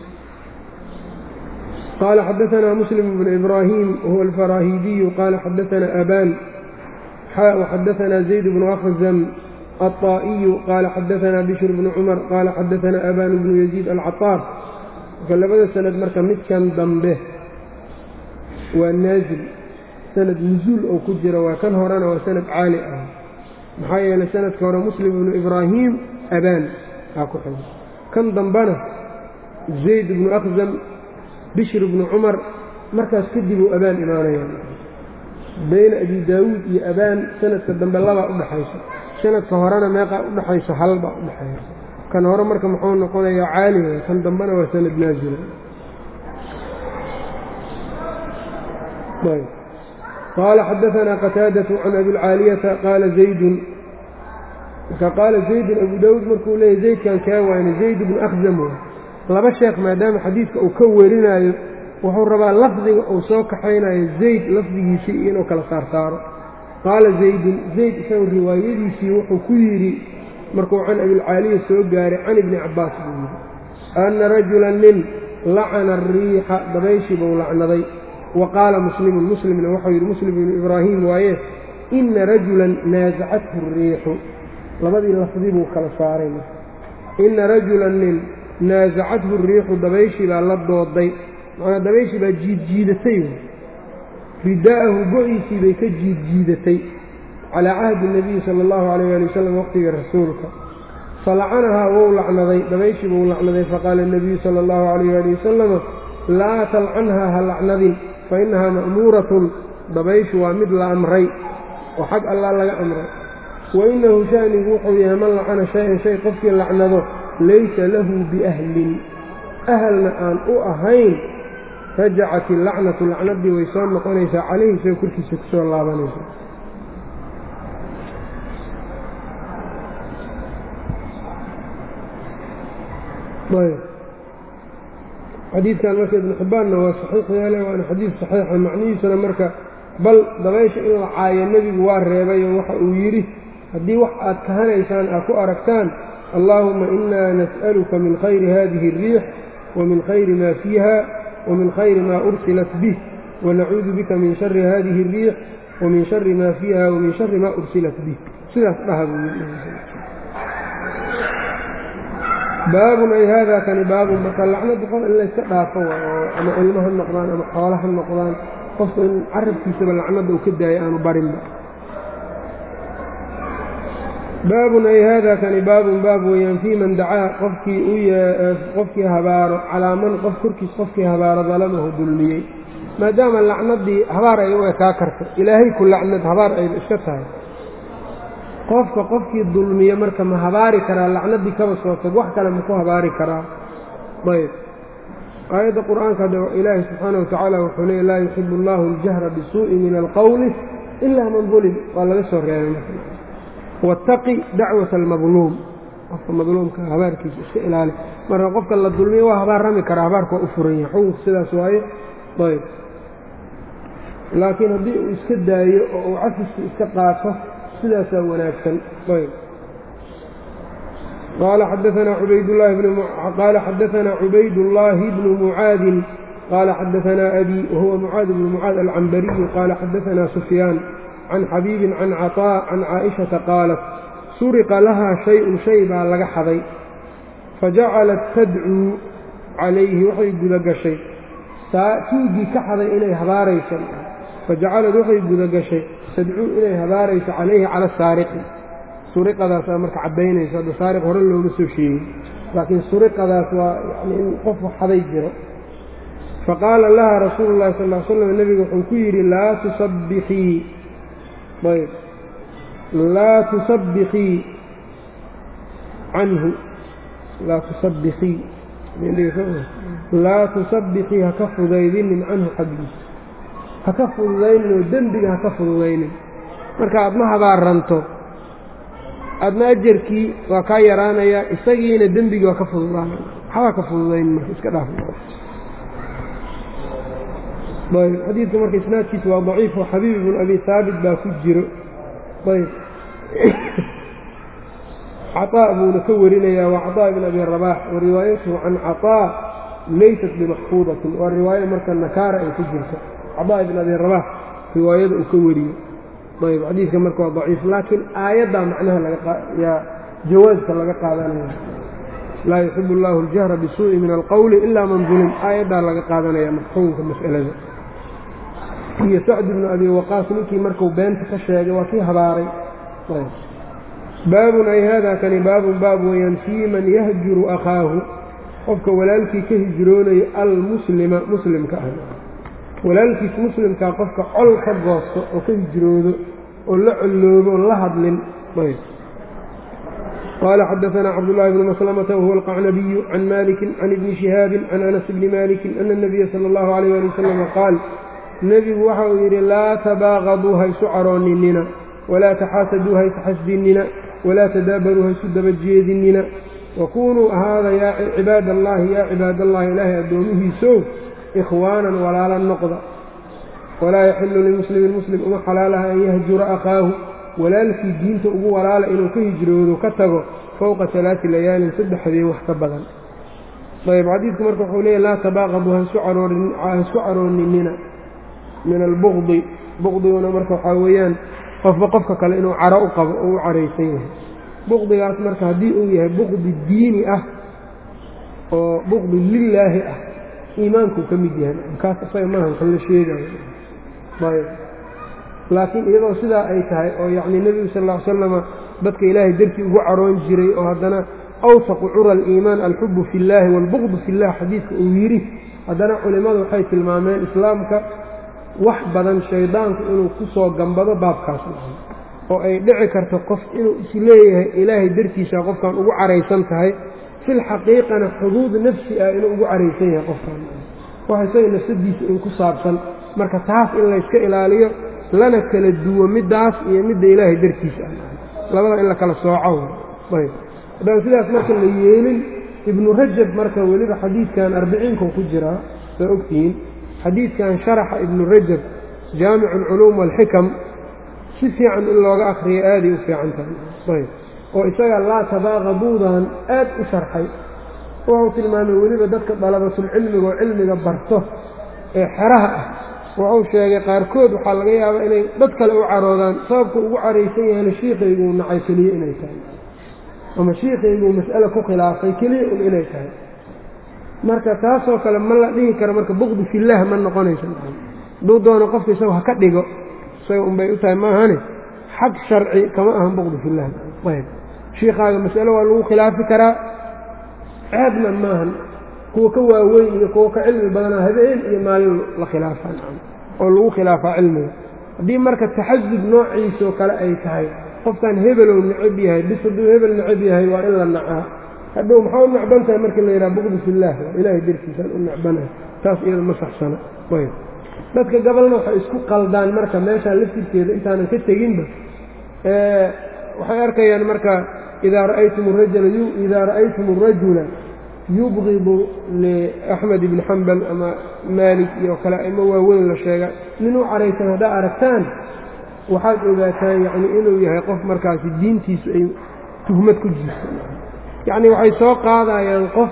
[SPEAKER 1] qaala xadaanaa muslim bnu ibraahim wahuwa alfaraahiidiyu qaala xadaanaa abaan وxadaanaa zayd bnu akhzam الطائي qال xadaثna bشhr بن cmر qال xadaثna أbاn بن يزيد الcaطاar marka labada sanad marka midkan dambe waa naazil sanad nuزuul oo ku jira waa kan horena waa sanad caali ah maxaa yeelay sanadka hore muslim بnu إbrahim abaan aa ku xigo kan dambena zayd بnu أkhزam bشhr بnu cmar markaas kadib uu abaan imaanaya bayna abi daawuud iyo abaan sanadka dambe labaa udhaxaysa sanadka horena meeqaa udhaxayso halbaa udhaxaysa kan hore marka muxuu noqonayaa caaliga kan dambena waa sanad naazila qaala xadaanaa qataadatu can abilcaaliyata qaala zaydun marka qaala zaydun abu daawuud markuu leeyahy zaydkan kaa waana zayd bnu akhzam way laba sheekh maadaama xadiidka uu ka warinaayo wuxuu rabaa lafdiga uu soo kaxaynayo zayd lafdigiisii inuu kala saarsaaro qaala zaydun zayd isagu riwaayadiisii wuxuu ku yidhi markuu can abilcaaliya soo gaaray can ibni cabbaas buu yidhi anna rajulan nin lacana ariixa dabayshii buu lacnaday wa qaala muslimun muslimna wuxuu yidhi muslim ibnu ibraahiim waaye inna rajulan naasacathu ariixu labadii lafdi buu kala saaray inna rajulan nin naasacathu riixu dabayshii baa la dooday macnaa dabayshii baa jiidjiidatay ridaa'ahu go-iisii bay ka jiidjiidatay calaa cahdi nabiyi sala allahu calayh ali wasalam waqtigii rasuulka falacanahaa wou lacnaday dabayshii buu lacnaday faqaala nebiyu sala allahu calayh ali wasalama laa talcanhaa ha lacnadin fa innahaa ma'muuratun dabayshu waa mid la amray oo xag allaa laga amray wa innahu sha'nigu wuxuu yahay man lacana shay-an shay qofkii lacnado laysa lahu biahlin ahalna aan u ahayn rajacat illacnatu lacnadii way soo noqonaysaa calayhi isagoo korkiisa ku soo laabanaysa xadiidkan marka ibnu xibbaanna waa saxiix yeele waana xadiid saxiixa macnihiisuna marka bal dabaysha in la caayo nebigu waa reebayo waxa uu yidhi haddii wax aad kahanaysaan aad ku aragtaan allaahuma inaa nas'aluka min khayri hadihi اriix wamin khayri ma fiiha wamin khayri ma ursilat bih wanacuudu bika min shari hadihi اriix wamin shari ma fiiha wamin shari ma ursilat bih sidaas dhaha buu yidhi baabun ay haadaa kani baabun marka lacnadu qof in layska dhaafo oo ama ilmo ha noqdaan ama xoolo ha noqdaan qofku in carabkiisaba lacnada uu ka daayo aanu barinba baabun ay haadaa kani baabun baab weeyaan fii man dacaa qofkii u qofkii habaaro calaa man qof korkiis qofkii habaaro dalamahu dulmiyey maadaama lacnadii habaar ay u ekaa karto ilaahay ku lacnad habaar ayba iska tahay qofka qofkii dulmiye marka ma habaari karaa lacnadii kaba soo tag wax kale ma ku habaari karaa ayb aayadda qur-aanka hadda ilaahi subxaana watacaala wuxuu leey laa yuxibu allahu aljahra bisuu'i min alqowli ilaa man dulim waa laga soo reebay marka waataqi dacwata almadluum qofka madluumka habaarkiisa iska ilaali marka qofka la dulmiye waa habaarrami karaa habaarka waa u furan yahay xukunka sidaas waaye ayb laakiin haddii uu iska daayo oo uu cafiski iska qaato sidaasaa wanaagsan ayb qaala xadaanaa ubaydlahi qaala xadaanaa cubaydullaahi bnu mucaadin qaala xadaanaa abi wahuwa mucaad bnu mucaad alcambariyu qaala xadaanaa sufyaan can xabiibin can caطaa can caaishata qaalat suriqa lahaa shay-un shay baa laga xaday fajacalat tadcuu calayhi waxay gudagashay tuugii ka xaday inay habaarayso fajacalad waxay gudagashay tadcuu inay habaarayso calayhi cala saariqi suriqadaasaa marka caddaynayso hadda saariq hore looma soo sheegin laakiin suriqadaas waa yani in qof xaday jiro faqaala laha rasuulu llahi sal l slam nebigu wuxuu ku yidhi laa tusabbixii ayb laa tusabbixii canhu laa tusabbixii laa tusabbixii haka fudaydinin canhu xaggiisa haka fududaynin oo dembiga haka fududaynin marka aad ma habaaranto aadna ajarkii waa kaa yaraanayaa isagiina dembigii waa ka fududaanaya waxbaa ka fududaynin marka iska dhaaf ayb xadiidka marka isnaadkiisa waa daciif oo xabiib ibnu abi haabit baa ku jiro ayb caطaa buuna ka warinayaa waa caطaa ibn abi rabaax wa riwaayatuhu can caطaa laysat bimaxfuudatin waa riwaayo marka nakaara ay ku jirto caطaa ibn abi rabaax riwaayada uu ka wariyo ayb xadiidka marka waa daciif laakiin aayaddaa macnaha lagayaa jawaaska laga qaadanaya laa yuxibu اllahu اljahra bisuuءi min alqowli ila man dulim aayaddaa laga qaadanaya mafhuumka mas'alada iyo sacd ibnu abi waqaas ninkii markuu beenta ka sheegay waa kii habaaray baabun ay haadaa kani baabun baab weeyaan fii man yahjuru akhaahu qofka walaalkii ka hijroonayo almuslima muslimka ah walaalkiis muslimkaa qofka col ka goosto oo ka hijroodo oo la colloobo o la hadlin qaala xadaanaa cabdullaahi bnu maslamata wahuwa alqacnabiyu can malikin can ibni shihaabin can anas bni malikin ana اnabiya sala اllahu alayh ali wasalam qaal nebigu waxa uu yidhi laa tabaaqaduu haysu carooninina walaa taxaasaduu haysu xasdinina walaa tadaabaruu haysu daba jeedinina wakunuu ahaada yaa cibaad allaahi yaa cibaad allahi ilaahay addoomihiisow ikhwaanan walaala noqda walaa yaxilu limuslimin muslim uma xalaalaha an yahjura akhaahu walaalkii diinta ugu walaala inuu ka hijroodo ka tago fowqa alaai layaalin saddex habeen wax ka badan ayb xadiidku marka wuxuu leeyahy laa tabaaqadu haisku carooninina min albukdi bukdiguna marka waxaa weeyaan qofba qofka kale inuu caro u qabo oo u caraysan yahay bukdigaas marka haddii uu yahay bukdi diini ah oo bukdi lilaahi ah iimaankuu ka mid yahay kaas isaga maaha waxan la sheegayo ayb laakiin iyadoo sidaa ay tahay oo yacnii nebigu sal ll ly slama dadka ilaahay dartii ugu caroon jiray oo haddana awsaqu cura aliimaan alxubu fi illaahi waalbuqdu fi llah xadiidka uu yidhi haddana culimmadu waxay tilmaameen islaamka wax badan shaydaanku inuu ku soo gambado baabkaas oo ay dhici karto qof inuu isleeyahay ilaahay dartiisa qofkan ugu caraysan tahay filxaqiiqana xuduud nafsi ah inuu ugu caraysan yahay qofkan wax isaga nafsadiisa in ku saabsan marka taas in layska ilaaliyo lana kala duwo middaas iyo midda ilaahay dartiisa ah labada in la kala sooco ayb haddaan sidaas marka la yeelin ibnu rajab marka weliba xadiidkan arbiciinkau ku jiraa saa ogtihiin xadiidkan sharaxa ibnu rajab jaamicu alculuum waalxikam si fiican in looga akhriyo aaday u fiican tahay ayb oo isaga laa tabaaqaduudan aad u sharxay wuxuu tilmaamay weliba dadka dalabatulcilmiga oo cilmiga barto ee xeraha ah wuxuu sheegay qaarkood waxaa laga yaabaa inay dad kale u caroodaan sababka ugu caraysan yahayna shiikayguu nacay keliye inay tahay ama shiikayguu mas'ale ku khilaafay keliya un inay tahay marka taasoo kale ma la dhihi karo marka bukdi fillaah ma noqonaysa hadduu doono qofka isaga ha ka dhigo isaga unbay u tahay maahane xag sharci kama ahan bukdi fillaah ayb shiikaaga mas'ale waa lagu khilaafi karaa ceebna maahan kuwa ka waaweyn iyo kuwa ka cilmi badanaa habeen iyo maalin la khilaafaa oo lagu khilaafaa cilmiga haddii marka taxasub noociisoo kale ay tahay qofkan hebelow necab yahay bis hadduu hebel necab yahay waa in la nacaa hadhow maxaa u necban tahay marka la yidhaha buqdi fillaah ilaahay dartiisaan u necbanahay taas iyada ma saxsana ayb dadka gabalna waxay isku qaldaan marka meeshaan laftirkeeda intaanan ka teginba waxay arkayaan marka idaa ra'aytum rajula idaa ra'aytum arajula yubqidu liaxmed ibni xambal ama maalik iyo kale ama waaweyn la sheega nin u caraysan haddaa aragtaan waxaad ogaataan yacni inuu yahay qof markaasi diintiisu ay tuhmad ku jirto yacni waxay soo qaadayaan qof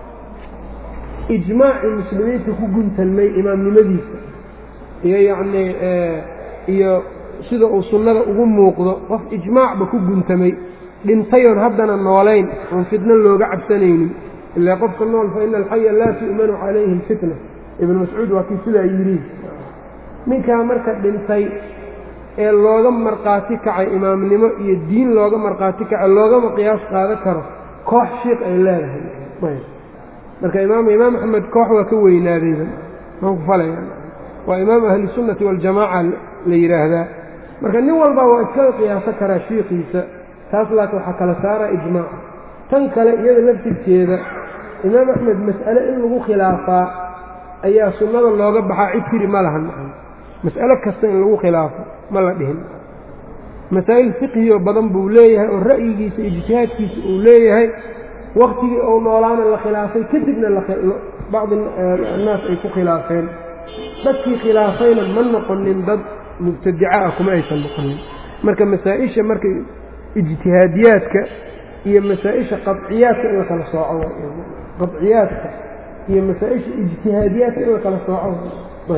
[SPEAKER 1] ijmaacii muslimiinta ku guntanmay imaamnimadiisa iyo yacnii iyo sida uu sunnada ugu muuqdo qof ijmaacba ku guntamay dhintayoon haddana noolayn oon fitno looga cabsanaynin ilaa qofka nool fa ina alxaya laa tu'manu calayhi alfitna ibnu mascuud waa kii sidaa yidhi ninkaa marka dhintay ee looga markhaati kacay imaamnimo iyo diin looga markhaati kacay loogama qiyaas qaada karo koox shiiq ay leedahay marka imaam imaam axmed koox waa ka weynaadayba maan ku falaya waa imaam ahlisunnati waljamaaca la yidhaahdaa marka nin walba waa iskaga qiyaaso karaa shiikiisa taas laakiin waxaa kala saaraa ijmaaca tan kale iyada laftirkeeda imaam axmed mas'ale in lagu khilaafaa ayaa sunnada looga baxaa cid tiri ma lahan mas'alo kasta in lagu khilaafo ma la dhihin masaa'il fiqhiyo badan buu leeyahay oo ra'yigiisa ijtihaadkiisa uu leeyahay waktigii ou noolaana la khilaafay kadibna bacdi annaas ay ku khilaafeen dadkii khilaafayna ma noqonin dad mubtadica ah kuma aysan noqonin marka masaa-isha marka ijtihaadiyaadka iyo masaa-isha qaciyaadka in la kala sooco qaciyaadka iyo masaa-isha ijtihaadiyaadka in la kala sooco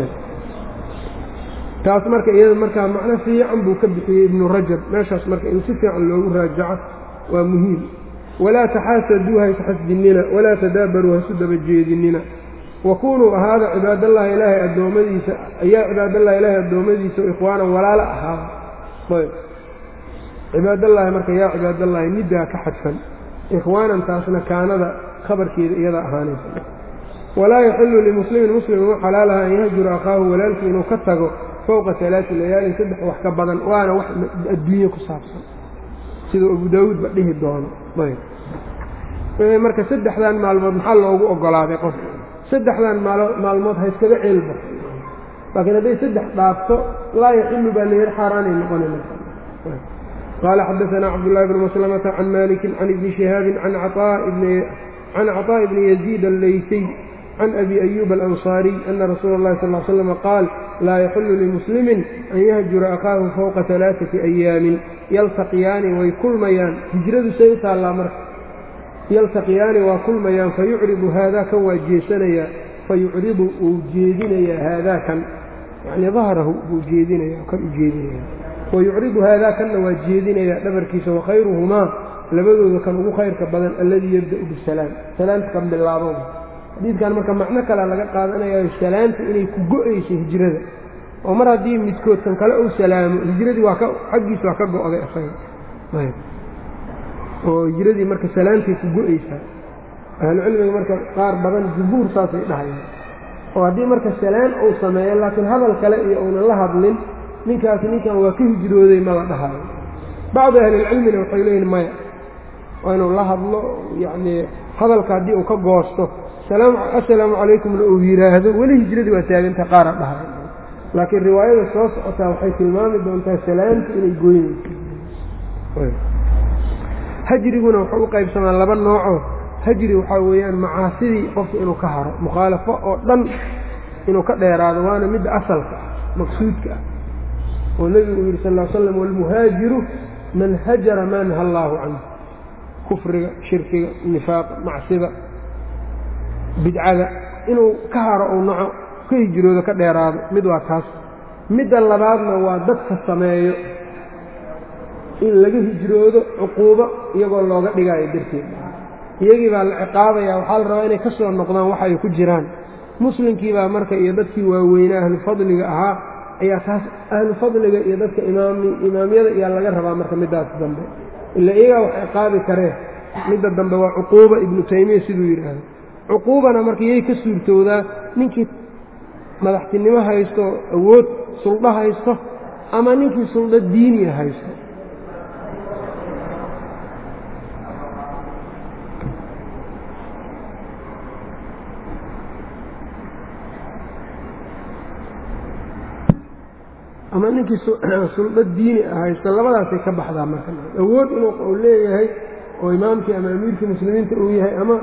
[SPEAKER 1] taas marka iyada markaa macno fiican buu ka bixiyey ibnu rajab meeshaas marka in si fiican loogu raajaco waa muhiim walaa taxaasaduu haysu xasdinina walaa tadaabaruu haysu daba jeedinina wakunuu ahaada cibaadallahi ilaahay addoommadiisa ayaa cibaadallahi ilaahay addoommadiisa ikhwaanan walaalo ahaada ayb cibaadallaahi marka yaa cibaadallaahi middaa ka xadfan ikhwaanan taasna kaanada khabarkeeda iyada ahaanaysa walaa yaxilu limuslimin muslim uma xalaalaha an yahjura akhaahu walaalkii inuu ka tago fowqa alaai layaalin saddex wax ka badan waana wax adduunye ku saabsan siduu abu daawuudba dhihi doono ayb marka saddexdan maalmood maxaa loogu ogolaaday qof saddexdan maalmood ha iskaga ceelba laakiin hadday saddex dhaafto laa yaxilu baa layidhi xaaraanay noqonay qaala xadaanaa cabdullahi bni maslamata can malikin can ibni shihaabin can caطaaءi bni yaziid alleysiy can abi ayuba alanصaariy ana rasuula اllahi sal l slm qaal laa yaxilu limuslimin an yahjura akhaahu fowqa alaaثati ayaamin yaltaqiyaani way kulmayaan hijradu say u taallaa marka yaltaqiyaani waa kulmayaan fayucridu haadaa kan waa jeesanayaa fayucridu uu jeedinayaa haadaa kan yacnii dahrahu buu jeedinaya kan u jeedinaya wayucridu haadaa kanna waa jeedinayaa dhabarkiisa wakhayruhumaa labadooda kan ugu khayrka badan alladii yabda'u bisalaam salaamta kan bilaabo xadiidkan marka macno kale laga qaadanayayo salaamta inay ku go-ayso hijrada oo mar haddii midkood kan kale uu salaamo hijradii waa ka xaggiisa waa ka go-day asaga oo hijradii marka salaamtay ku go-aysaa ahlucilmiga marka qaar badan jumhuur saasay dhahayaan oo haddii marka salaam uu sameeyo laakiin hadal kale iyo uunan la hadlin ninkaasi ninkan waa ka hijrooday ma la dhahayo bacdu ahlilcilmina waxay leeyihin maya waa inuu la hadlo yacnii hadalka haddii uu ka goosto assalaamu calaykumna uu yidhaahdo weli hijradii waa taaganta qaara dhahay laakiin riwaayada soo socotaa waxay tilmaami doontaa salaamta inay goynayso hajriguna wuxuu u qaybsamaa laba nooco hajri waxaa weeyaan macaasidii qofka inuu ka haro mukhaalafo oo dhan inuu ka dheeraado waana midda asalka ah maqsuudka ah oo nebigu uu yidhi sal l slam walmuhaajiru man hajara maa naha allaahu canhu kufriga shirkiga nifaaqa macsida bidcada inuu ka haro uu naco ka hijroodo ka dheeraado mid waa taas midda labaadna waa dadka sameeyo in laga hijroodo cuquubo iyagoo looga dhigaayo darteed iyagii baa la ciqaabaya waxaa la rabaa inay ka soo noqdaan wax ay ku jiraan muslimkii baa marka iyo dadkii waaweynaa ahlu fadliga ahaa ayaa taas ahlu fadliga iyo dadka imaamyada ayaa laga rabaa marka middaas dambe ila iyagaa wax ciqaabi kareen midda dambe waa cuquuba ibnu taymiya siduu yidhaahdo cuquubana marka iyay ka suurtoodaa ninkii madaxtinimo haysto awood suldho haysto ama ninkii suldho diiniya haysto ama ninkii suldho diini ah haysto labadaasay ka baxdaa marka awood inuu leeyahay oo imaamkii ama amiirkii muslimiinta uu yahay ama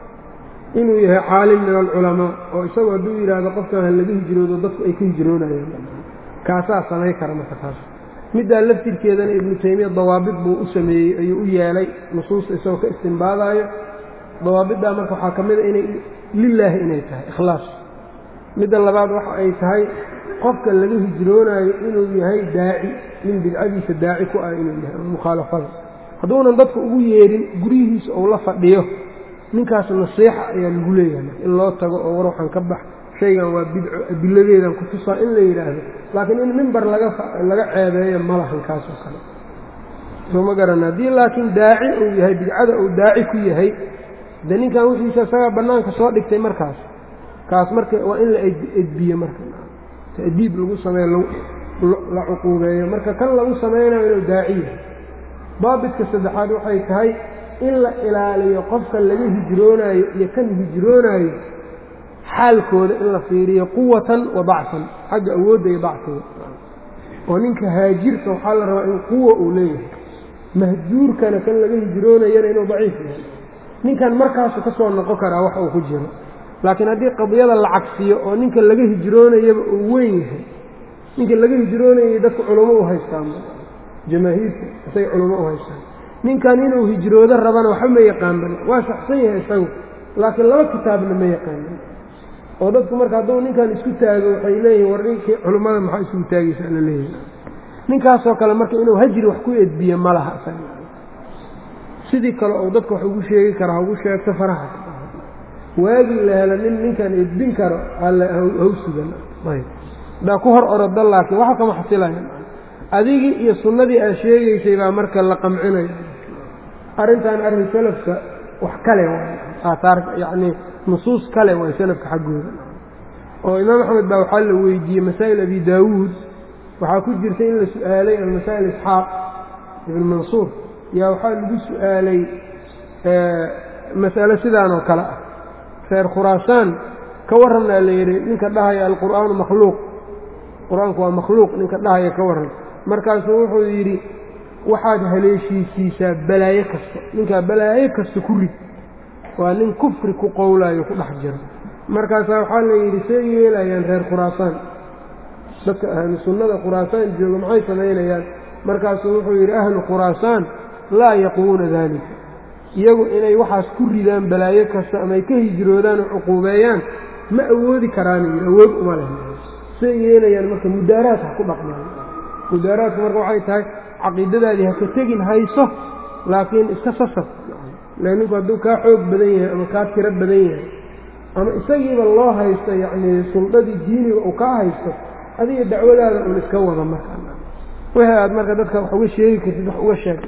[SPEAKER 1] inuu yahay caalim min alculamaa oo isagu hadduu yidhaahdo qofkan ha laga hijroodo dadku ay ka hijroonayaan kaasaa samay kara marka taas middaa laftirkeedana ibnu taymiya dawaabid buu u sameeyey ayuu u yeelay nusuusta isagoo ka istimbaadaayo dawaabiddaa marka waxaa ka mida inay lilaahi inay tahay ikhlaas midda labaad waxa ay tahay qofka laga hijroonaayo inuu yahay daaci nin bidcadiisa daaci ku ah inuu yahay ama mukhaalafada hadduunan dadka ugu yeedhin guryihiisa ou la fadhiyo ninkaas nasiixa ayaa lagu leeyahay in loo tago oo war waxaan ka bax shaygan waa bidco adiladeedan ku tusaa in la yidhaahdo laakiin in mimbar laga laga ceebeeyo ma lahan kaasoo kale soo ma garan haddii laakiin daaci uu yahay bidcada uu daaci ku yahay de ninkan wixiisa isagaa bannaanka soo dhigtay markaas kaas marka waa in la edbiyo marka ta'diib lagu sameeyo la cuquubeeyo marka kan lagu samaynayo inuu daaci yahay daabidka saddexaad waxay tahay in la ilaaliyo qofka laga hijroonaayo iyo kan hijroonaayo xaalkooda in la fiiriyo quwatan wa dacfan xagga awoodda iyo dacfiga oo ninka haajirka waxaa la rabaa in quwa uu leeyahay mahjuurkana kan laga hijroonayana inuu daciif yahay ninkan markaasu ka soo noqon karaa wax uu ku jiro laakiin haddii qadiyada la cagsiyo oo ninka laga hijroonayaba uu weyn yahay ninka laga hijroonayay dadka culamo u haystaan jamaahiirta isagay culamo u haystaan ninkan inuu hijroodo rabana waxba ma yaqaanban waa saxsan yahay isagu laakiin laba kitaabna ma yaqaanan oo dadku marka hadduu ninkan isku taago waxay leeyihin war ninkii culummada maxaa isugu taagaysaa la leeyahay ninkaasoo kale marka inuu hajri wax ku edbiyo ma laha isaga sidii kale ou dadka wax ugu sheegi kara ha ugu sheegto faraha waagii la helo nin ninkan edbin karo haw sugan haddaa ku hor oroda laakiin waxa kama xasilaya adigii iyo sunnadii aad sheegaysay baa marka la qamcinaya arrintan arrin salafka wax kale waay aaaar yacnii nusuus kale waay salafka xaggooda oo imaam axmed baa waxaa la weydiiyey masaa'il abi daawuud waxaa ku jirta in la su'aalay almasaa'il isxaaq ibn mansuur yaa waxaa lagu su'aalay mas'alo sidaan oo kale ah reer khuraasaan ka warranaa la yidhi ninka dhahaya alqur'aanu makhluuq qur-aanku waa makhluuq ninka dhahaya ka warran markaasuu wuxuu yidhi waxaad haleeshiisiisaa balaayo kasta ninkaa balaayo kasta ku rid waa nin kufri ku qowlaayo ku dhex jiro markaasaa waxaa la yidhi see yeelayaan reer khuraasaan dadka ahlu sunnada khuraasaan jooga maxay samaynayaan markaasuu wuxuu yidhi ahlu khuraasaan laa yaquuna daalika iyagu inay waxaas ku ridaan balaayo kasta ama ay ka hijroodaan oo cuquubeeyaan ma awoodi karaana yidhi awood uma leh say yeelayaan marka mudaaraad ha ku dhaqmaan mudaaraadku marka waxay tahay caqiidadaadii ha ka tegin hayso laakiin iska sasab ila ninku hadduu kaa xoog badan yahay ama kaa tiro badan yahay ama isagiiba loo haysto yacnii suldadii diiniga uu kaa haysto adiga dacwadaada un iska wada marka wixii aad marka dadka wax uga sheegi kartid wax uga sheeg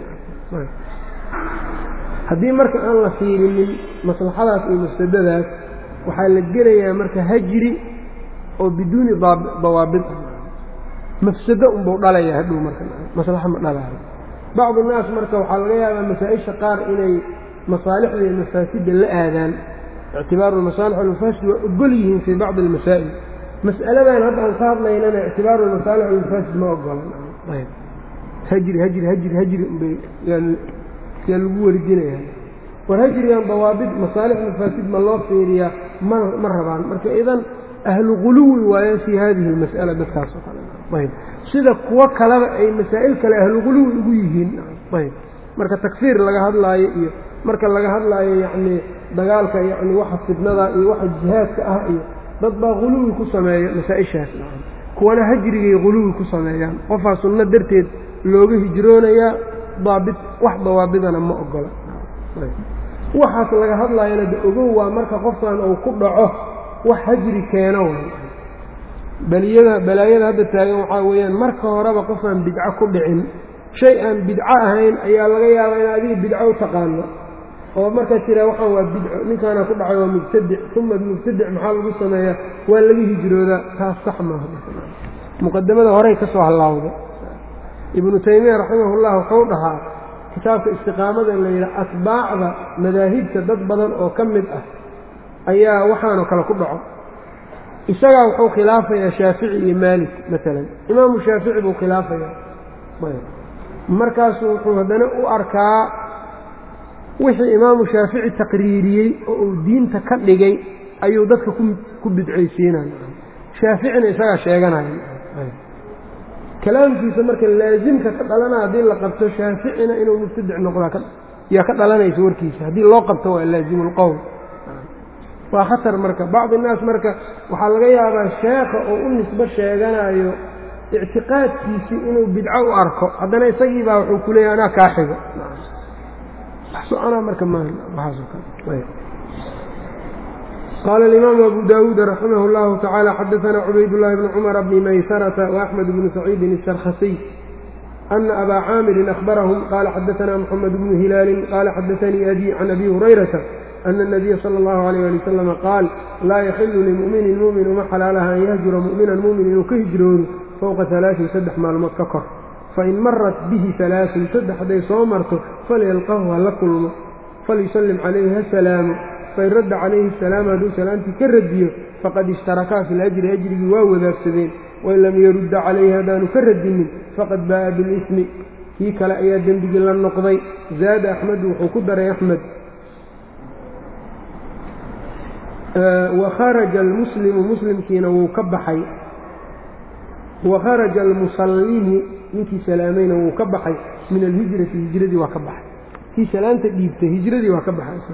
[SPEAKER 1] haddii marka aan la fiirinin maslaxadaas iyo mafsadadaas waxaa la gelayaa marka hajri oo biduuni dawaabid ah mafsado unbuu dhalaya hadhow marka maslaxo ma dhalaayo bacdu naas marka waxaa laga yaabaa masaa-isha qaar inay masaalixda iyo mafaasidda la aadaan ictibaaru lmasaalix walmafaasid waa ogol yihiin fii bacdi almasaa'il mas'aladan hadda aan ka hadlaynana ictibaaru lmasaalix walmafaasid ma ogolan hajri hajri hajri hajri unbay yaa lagu warjinaya war hajrigan dawaabid masaalix mafaasid ma loo fiiriyaa ma ma rabaan marka idan ahlu guluwi waayo fii hadihi almas'ala dadkaas oo kale ayb sida kuwo kaleba ay masaa'il kale ahlu guluwi ugu yihiin ayb marka takfiir laga hadlaayo iyo marka laga hadlaayo yacnii dagaalka yacni waxa fidnada iyo waxa jihaadka ah iyo dad baa guluwi ku sameeya masaa-ishaas kuwana hajrigay guluwi ku sameeyaan qofaa sunno darteed looga hijroonayaa daabit wax dawaabidana ma ogola waxaas laga hadlaayana de ogow waa marka qofkan uu ku dhaco wax hajri keeno way baliyada balaayada hadda taagan waxaa weeyaan marka horeba qofaan bidco ku dhicin shay aan bidco ahayn ayaa laga yaabaa in adiga bidco u taqaano oo markaa tiraa waxaan waa bidco ninkaana ku dhacay waa mubtadic uma mubtadic maxaa lagu sameeyaa waa laga hijroodaa taas sax maaha muqadamada horey ka soo hallaawda ibnu taymiya raximahullah wuxuu dhahaa kitaabka istiqaamada la yidhaha atbaacda madaahibta dad badan oo ka mid ah ayaa waxaanoo kale ku dhaco isagaa wuxuu khilaafayaa shaafici iyo maalik maalan imaamu shaafici buu khilaafayaa markaasu wuxuu haddana u arkaa wixii imaamu shaafici taqriiriyey oo uu diinta ka dhigay ayuu dadka ku bidcaysiinaya shaaficina isagaa sheeganaya kalaamkiisa marka laasimka ka dhalana haddii la qabto shaaficina inuu mubtadic noqdaa yaa ka dhalanaysa warkiisa haddii loo qabto waa laasimu lqowl waa khatar marka bacdi innaas marka waxaa laga yaabaa sheekha oo u nisbo sheeganayo ictiqaadkiisii inuu bidco u arko haddana isagii baa wuxuu ku leeyahy anaa kaa xigo soconaa marka qaala alimaamu abu daawuud raximah اllahu tacaala xadaanaa cubaydاllahi bni cumara bni maysarata وaxmed bni saciidin الsarkhasiy ana abaa caamirin ahbarahum qaala xadaanaa moxamed bnu hilaalin qaala xadaanii abi can abi hurayrata ana الnabiya salى اllahu alayh ali wasalama qaal laa yaxilu limuminin mumin uma xalaalaha an yahjura mu'minan mumin inuu ka hijroodo fowqa alaain saddex maalmood ka kor fain marat bihi alaaun saddex hadday soo marto falyalqahu ha la kulmo falyusallim calayhi ha salaamo fain radda calayhi salaama hadduu salaamtii ka radiyo faqad ishtarakaa fi lajri ajrigii waa wadaagsadeen wain lam yarudda calayhi haddaanu ka radinin faqad baa'a bilismi kii kale ayaa dembigii la noqday zaada axmedu wuxuu ku daray axmed wakharaja almuslimu muslimkiina wuu ka baxay wakharaja almusallimi ninkii salaamayna wuu ka baxay min alhijrati hijradii waa ka baxay kii salaanta dhiibtay hijradii waa ka baxay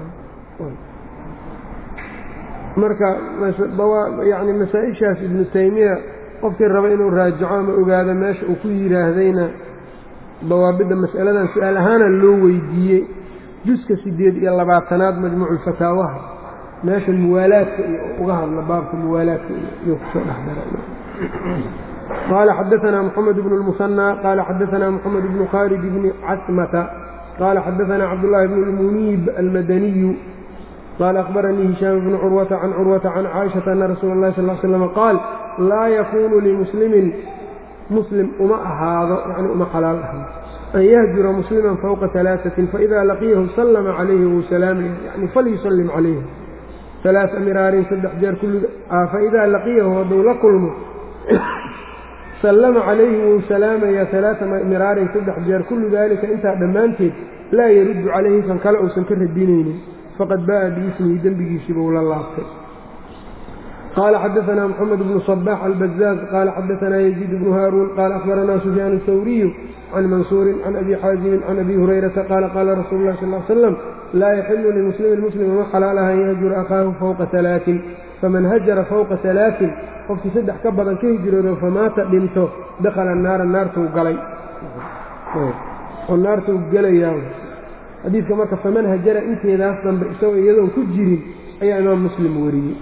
[SPEAKER 1] marka yani masaa-ishaas ibnu taymiya qofkii raba inuu raajaco ama ogaado meesha uu ku yidhaahdayna dawaabidda mas'aladan su-aal ahaana loo weydiiyey juska siddeed iyo labaatanaad majmuuculfataawaha meesha muwaalaadka iyo uga hadla baabka muwaalaadka iyo kusoo dhexdara qaala xadaanaa moxamed bnu lmusanى qaala xadaanaa moxamed bnu khaalid bni casmata qaala xadaanaa cabdullaahi bnu lmuniib almadaniyu qaala akhbaranii hishaam bnu curwata can curwata can caaishata ana rasuula اllahi sal l slm qaal laa yakunu limuslimin muslim uma ahaado yani uma xalaal ahan an yahjura musliman fowqa alaaثatin faida laqiyahu sallama calayhi wuu salaamaya yani falyusallim calayhi alaaثa miraarin saddex jeer kulliga faidaa laqiyahu hadduu la kulmo sallama calayhi wuu salaamayaa alaaa miraarin saddex jeer kullu daalika intaa dhammaanteed laa yaruddu calayhi kan kale uusan ka radinaynin faqad ba'a biismihi dembigiisiiba ula laabtay qaala xadaanaa moxamed bnu صbax albazaaz qaala xadaanaa yaziid bnu haaruun qaala akhbaranaa sufyaan اhawriyu can mansuurin can abi xaazimin can abi hurayrata qaala qaala rasuulu lah sal slam laa yaxilu limuslimin muslima ma xalaalaha an yahjura akhaahu fowqa alaain faman hajara fowqa alaain qofkii saddex ka badan ka hijroodo famaata dhinto dakhala naara naartuu galay oo naartuu gelayaa xadiidka marka faman hajara inteedaas dambe isagoo iyadoon ku jirin ayaa imaam muslim wariyey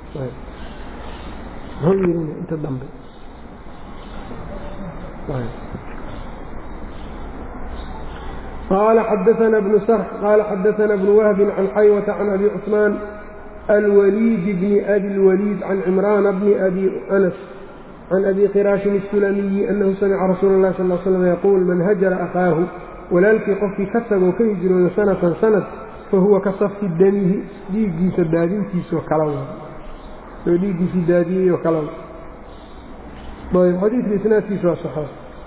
[SPEAKER 1] inta dambe qaala xadaana bnu sarx qaala xadaana bnu wahbin can xaywata can abi cusmaan alwaliid bni abi lwaliid can cimraana bni abi anas can abi qiraashin الsulamiyi anahu samica rasuula اllahi sal slam yaquul man hajara akhaahu walaalkii qofkii ka tagoo ka hijrooda sanatan sanad fahuwa ka safki damihi dhiiggiisa daadintiisoo kala wa oo dhiiggiisii daadiyeyoo kala wa ayb xadiidka isnaadkiisa waa saxaa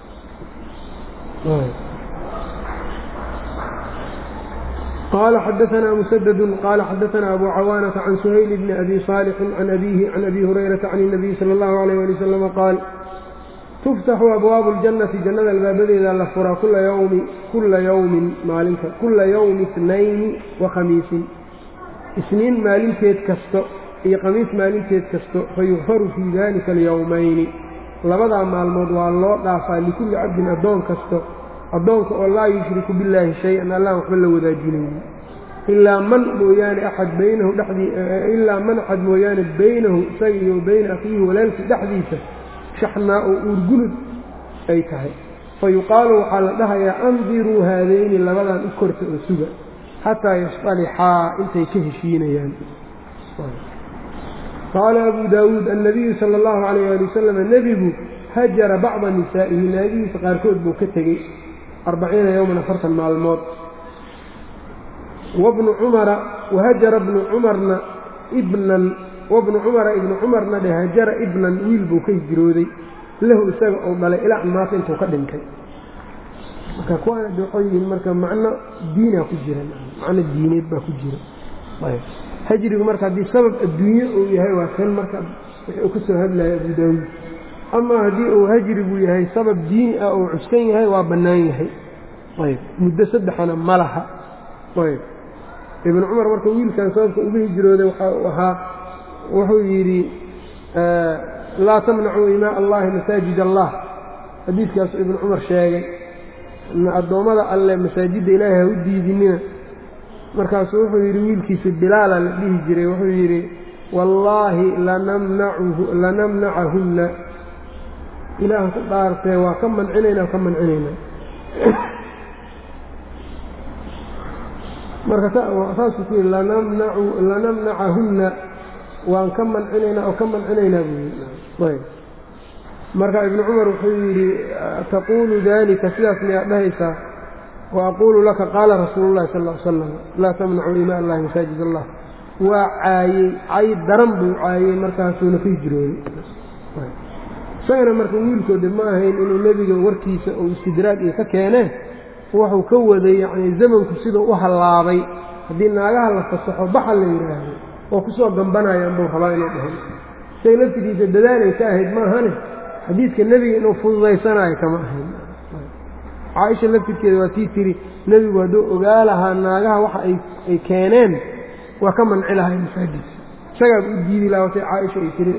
[SPEAKER 1] qaala xadaanaa musadadu qaala xadaanaa abu cawaanata can suhayl bni abi saalixin can abiihi can abi hurayrata can اnabiyi sala اllahu alayh ali wasalama qaal tuftaxu abwaabu اljannati jannada albaabadeeda la furaa kula yawmi kula yawmin maalinka kula yawmi itnayni wa khamiisin isniin maalinteed kasto iyo khamiis maalinteed kasto fayukfaru fii dalika alyowmayni labadaa maalmood waa loo dhaafaa likulli cabdin addoon kasto addoonka oo laa yushriku billaahi shay-an allaan waxba la wadaajinayni ilaa man mooyaane axad baynahu dhexdii ilaa man axad mooyaane baynahu isaga iyo bayna akhiihi walaalkii dhexdiisa shaxnaa oo uurgunud ay tahay fa yuqaalu waxaa la dhahayaa andiruu haadayni labadan u korta oo suga xataa yastalixaa intay ka heshiinayaan qaala abu daawuud annabiyu sala allahu calayh ali wasalam nebigu hajara bacda nisaa'ihi naagihiisa qaarkood buu ka tegey arbaciina yowman afartan maalmood wabnu cumara wahajara bnu cumarna ibnan wabnu cumara ibnu cumarna dhe hajara ibnan wiil buu ka hijrooday lahu isaga ou dhalay ilaa maata intuu ka dhintay marka kuwaana de waxay yihiin marka macno diinaa ku jira macno diineed baa ku jira hajrigu marka haddii sabab adduunye uu yahay waa kan marka wixii uu ka soo hadlaya abu daawuud ama haddii uu hajrigu yahay sabab diini ah uu cuskan yahay waa bannaan yahay ayb muddo saddexana ma laha ayb ibnu cumar marka wiilkan sababka uga hijrooday waxaa wuxuu yidhi laa tamnacuu imaa allahi masaajid allah xadiidkaasu ibnu cumar sheegay addoommada alle masaajidda ilaahay ha u diidinina markaasuu wuxuu yidhi wiilkiisa bilaala la dhihi jiray wuxuu yidhi wallaahi lanamnacahunna ilaahan ku dhaartee waa ka mancinaynaa ka mancinaynaa marka saasuu ku yidhi lanamnacahunna waan ka mancinaynaa oo ka mancinaynaa buu yidhi ayb marka ibnu cumar wuxuu yidhi taquulu dalika sidaas miyaad dhahaysaa waaquulu laka qaala rasuulu llahi sal l salam laa tamnacuu imaa allahi masaajid allah waa caayey cay daran buu caayey markaasuuna ka hijrooday isagana marka wiilkoode ma ahayn inuu nebiga warkiisa uu istidraag iyo ka keeneen wuxuu ka waday yacni zamanku siduu u hallaabay haddii naagaha la fasaxo baxa la yidhaahdo oo kusoo gambanayaan buu rabaa inuu dhahay isaga laftigiisa dadaalay ka ahayd maahane xadiidka nebiga inuu fududaysanaayo kama ahayn caaisha laftirkeeda waa tii tiri nebigu hadduu ogaa lahaa naagaha waxa ay keeneen waa ka manci lahay masaajidka isagaaba u diidi lahaa watay caaisha ay tiri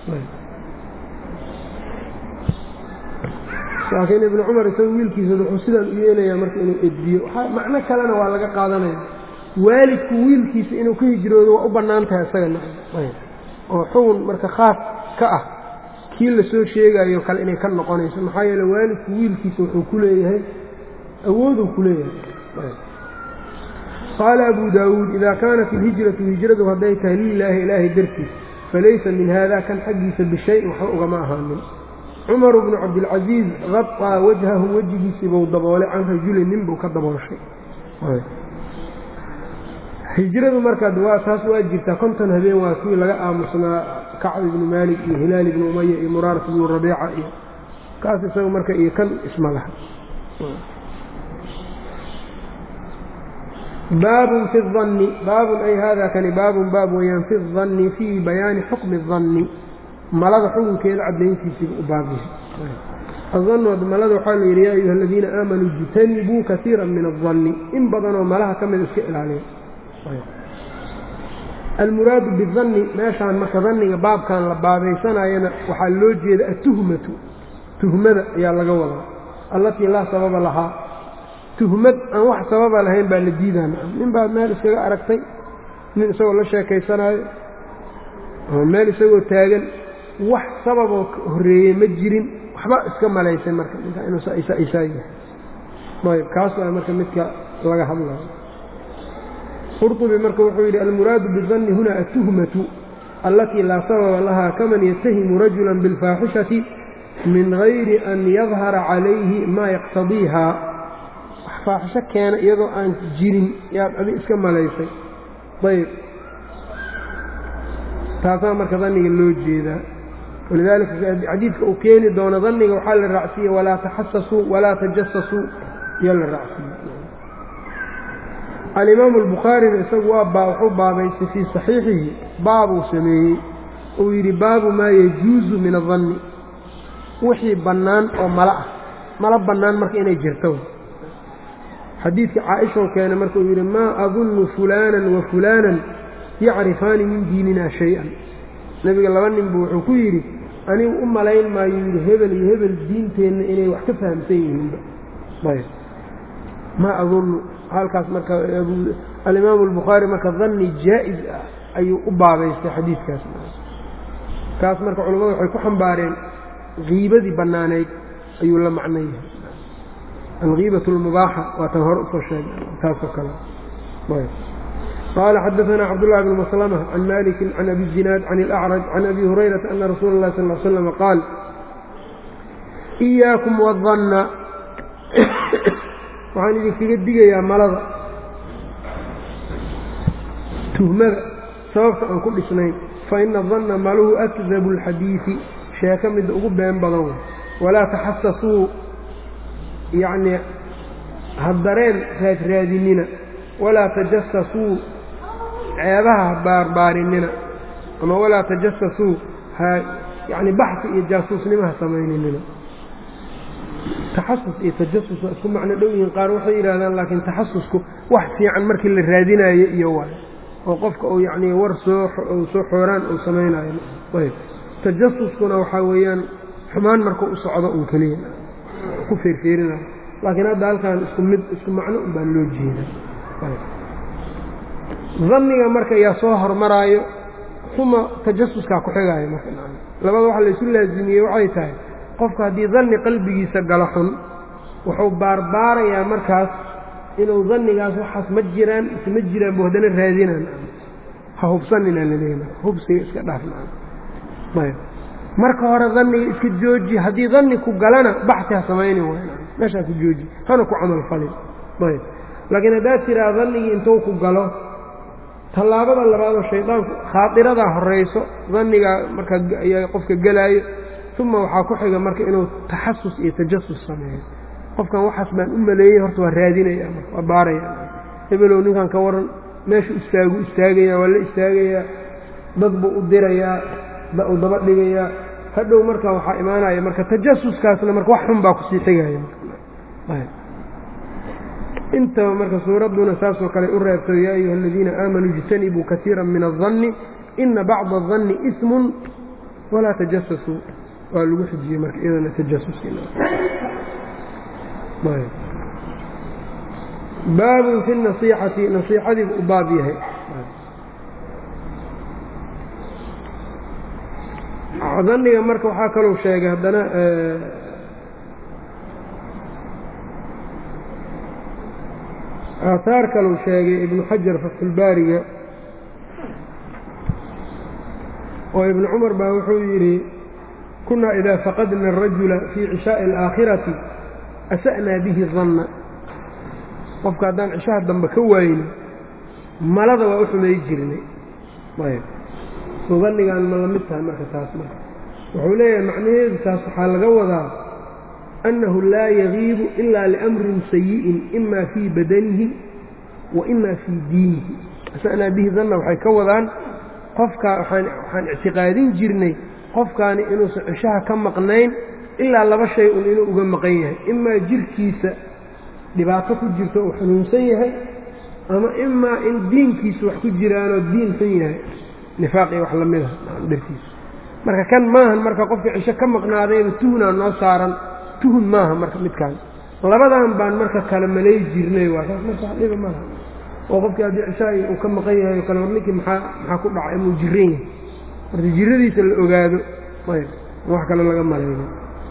[SPEAKER 1] laakiin ibnu cumar isaga wiilkiisa wuxuu sidaan u yeelayaa marka inuu edbiyo macno kalena waa laga qaadanaya waalidku wiilkiisa inuu ka hijroodo waa u bannaan tahay isagana oo xugun marka khaas ka ah kii la soo sheegayo kale inay ka noqonayso maxaa yeele waalidku wiilkiisa wuxuu ku leeyahay awooduu ku leeyahay qaala abu daawuud idaa kaanat ilhijratu hijradu hadday tahay lilaahi ilaahay dartiis falaysa min haada kan xaggiisa bishayin waxba ugama ahaanin cumaru bnu cabdilcasiis qaطaa wajhahu wejigiisiibuu daboolay can rajulin nin buu ka dabooshay hijradu markaad waa taas waa jirtaa konton habeen waa kii laga aamusnaa kacb ibnu maalik iyo hilaal ibnu umaya iyo muraarat ibnu rabiica iyo kaas isaga marka iyo kan isma laha baabun fi الظani baabun ay hada kani baabun baab weyaan fi الظani fii bayaani xukmi الظani malada xukunkeeda cadayntiisiiba u baab yahay aظanood malada waxaa la yidhi yaa ayuha aladiina aamanuu ijtanibuu kaiira min الظani in badanoo malaha ka mida iska ilaaliya almuraadu bidanni meeshaan marka danniga baabkan la baabaysanayana waxaa loo jeeda atuhmatu tuhmada ayaa laga wadaa allatii laa sababa lahaa tuhmad aan wax sababa lahayn baa la diidaa nin baad meel iskaga aragtay nin isagoo la sheekaysanaayo ama meel isagoo taagan wax sababoo horreeyey ma jirin waxba iska malaysay marka ninkaa inuu isaa yahay ayb kaas waa marka midka laga hadlayo qurطubi marka wuxuu yidhi almuraadu bidanni huna atuhmatu allatii laa sababa lahaa kaman yatahimu rajula biاlfaaxishati min gayri an yadhara calayhi maa yaqtadiiha wax faaxisho keena iyadoo aan jirin yaad adi iska malaysay ayb taasaa marka danniga loo jeedaa walidaalika xadiidka uu keeni doono danniga waxaa la raacsiiye walaa taxasasuu walaa tajasasuu iyo la raacsiiye alimaamu albukhaarina isagu waa baa wuxuu baabaystay fii saxiixihi baabuu sameeyey uu yidhi baabu maa yajuusu min adanni wixii bannaan oo mala ah mala bannaan marka inay jirto xadiidka caaishoo keena marka uu yidhi maa adunnu fulaanan wa fulaanan yacrifaani min diinina shay-an nebiga laba ninbu wuxuu ku yidhi anigu u malayn maayo yidhi hebel iyo hebel diinteenna inay wax ka fahamsan yihiinba ayb maa adunnu halkaas marka alimaamu albukhaari marka danni jaa-is ah ayuu u baabaystay xadiidkaas kaas marka culimmadu waxay ku xambaareen kiibadii bannaaneyd ayuu la macno yahay alkiibat اlmubaaxa waa tan hore usoo sheegay taasoo kale qaala xadaثna cabdالlahi bn maslmة can maliki can abi zinaad can اlأcraj can abi hurayrata ana rasuula اlahi sal ly slm qaal إiyaakum wالdanna waxaan idinkaga digayaa malada tuhmada sababta aan ku dhisnayn faina danna maluhu akdabu اlxadiiثi sheeko midda ugu been badan wey walaa taxasasuu yacnii hadareen raadraadinina walaa tajasasuu ceebaha ha baarbaarinina ama walaa tajasasuu ha yacni baxsi iyo jaasuusnimo ha samayninina taxasus iyo tajasus waa isku macno dhow yihiin qaar waxay yidhahdaan laakiin taxasusku wax fiican markii la raadinaayo iyo waay oo qofka uu yacnii war soo soo xooraan uu samaynayo ayb tajasuskuna waxaa weeyaan xumaan markuu u socdo un keliya ku feerfeerinayo laakiin hadda halkan isku mid isku macno un baa loo jeeda danniga marka yaa soo hormaraayo uma tajasuskaa ku xigaayo marka labada waxa laysu laazimiyey waxay tahay qofka haddii danni qalbigiisa galo xun wuxuu baarbaarayaa markaas inuu dannigaas waxaas ma jiraan ise ma jiraan bu haddana raadinaan ha hubsaninaa laleeya hubsiga iska dhaafnayb marka hore danniga iska jooji haddii danni ku galana baxsi ha samayni waay meeshaa ku jooji hana ku camal falin ayb laakiin haddaad tiraa dannigii intuu ku galo tallaabada labaadoo shaydaanku khaadiradaa horayso dannigaa markaa ayaa qofka gelaayo uma waxaa ku xiga marka inuu taxasus iyo tajasus sameeyo qofkan waxaas baan u maleeyey horta waa raadinaya marka waa baaraya hebelow ninkan ka waran meeshu istaagu istaagayaa waa la istaagayaa dad buu u dirayaa u daba dhigayaa hadhow marka waxaa imaanaya marka tajasuskaasna marka wax xun baa kusii xigaya intaba marka suuradduna saasoo kale u reebto yaa ayuha aladiina aamanuu ijtanibuu kaiira min aلdanni ina bacda aلdanni ismun walaa tajasasuu waa lagu xijiyey marka iyadana tajasubaabun fi nasiixati nasiixadiibu u baab yahay danniga marka waxaa kalou sheegay haddana aataar kalou sheegay ibnu xajar fatxulbaariga oo ibnu cumar baa wuxuu yidhi kunaa idaa faqadna arajula fii cishaaءi alaakhirati asa'naa bihi danna qofka haddaan cishaha dambe ka waayno malada waa u xumay jirnay ayb soo dannigaan ma la mid tahay marka taas marka wuxuu leeyahay macnaheedu taas waxaa laga wadaa annahu laa yagiibu ila liamrin sayi'in ima fii badanihi wa ima fii diinihi asanaa bihi danna waxay ka wadaan qofkaa waxaan ictiqaadin jirnay qofkaani inuusan cishaha ka maqnayn ilaa laba shay un inuu uga maqan yahay imaa jirkiisa dhibaato ku jirto uu xanuunsan yahay ama imaa in diinkiisa wax ku jiraanoo diin xun yahay nifaaq iyo wax lamid ah dartiisa marka kan maahan marka qofka cisho ka maqnaadayba tuhunaa noo saaran tuhun maaha marka midkaan labadan baan marka kala malay jirnay waa saas marka wax dhiba malaha oo qofkii haddii cishaai uu ka maqan yahay o kale war ninkii maxaa maxaa ku dhacay inuu jiran yahay marka jiradiisa la ogaado ayb wax kale laga malayno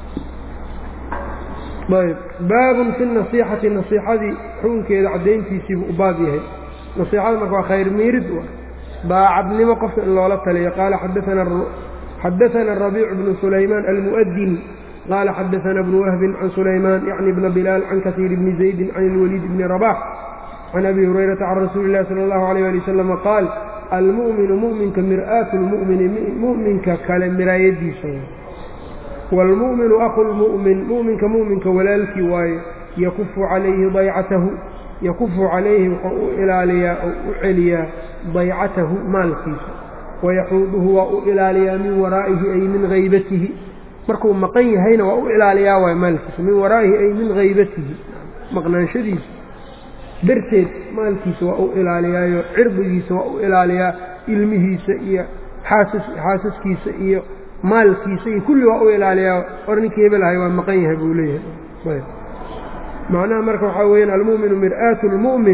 [SPEAKER 1] ayb baabun fi nasiixati nasiixadii xukunkeeda caddayntiisiibuu u baab yahay nasiixada marka waa khayr miirid daacadnimo qofka in loola taliyo qaala xadaana rabiicu bnu sulaymaan almu'adin qaala xadaana bnu wahbin can sulaymaan yacni bna bilaal can kasiir bni zaydin can ilwaliid bni rabax can abi hurayrata can rasuuli illahi sala allahu alayh ali wasalama qaal almu'minu mu'minka mir'aatu lmu'mini mu'minka kale miraayadiisa waalmu'minu aqu lmu'min mu'minka mu'minka walaalkii waaye yakufu calayhi daycatahu yakufu calayhi wuxuu u ilaaliyaa oo u celiyaa daycatahu maalkiisa wayaxuuduhu waa u ilaaliyaa min waraa'ihi ay min haybatihi markuu maqan yahayna waa u ilaaliyaa waay maalkiisa min waraa'ihi ay min haybatihi maqnaanshadiisa darteed maalkiisa waa u ilaaliyaayo cirdigiisa waa u ilaaliyaa ilmihiisa iyo xaasaskiisa iyo maalkiisa iyo kulli waa u ilaaliyaa or ninkii hebel ahay waa maqan yahay buu leeyahay macnaha marka waxaa weyaan almu'minu mir'aatu lmu'min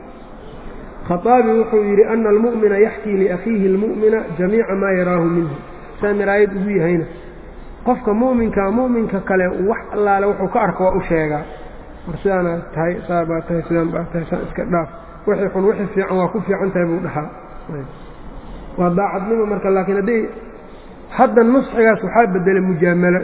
[SPEAKER 1] khaaabi wuxuu yidhi ana almu'mina yaxkii liakhiihi almu'mina jamiica maa yaraahu minhu saa miraayad ugu yahayna qofka mu'minkaa mu'minka kale wax allaale wuxuu ka arko waa u sheegaa war sidaana tahay saa baa tahay sidaan baa tahay saa iska dhaaf wixii xun wixii fiican waa ku fiican tahay buu dhahaa waa daacadnimo marka laakiin hadday hadda nusxigaas waxaa bedelay mujaamalo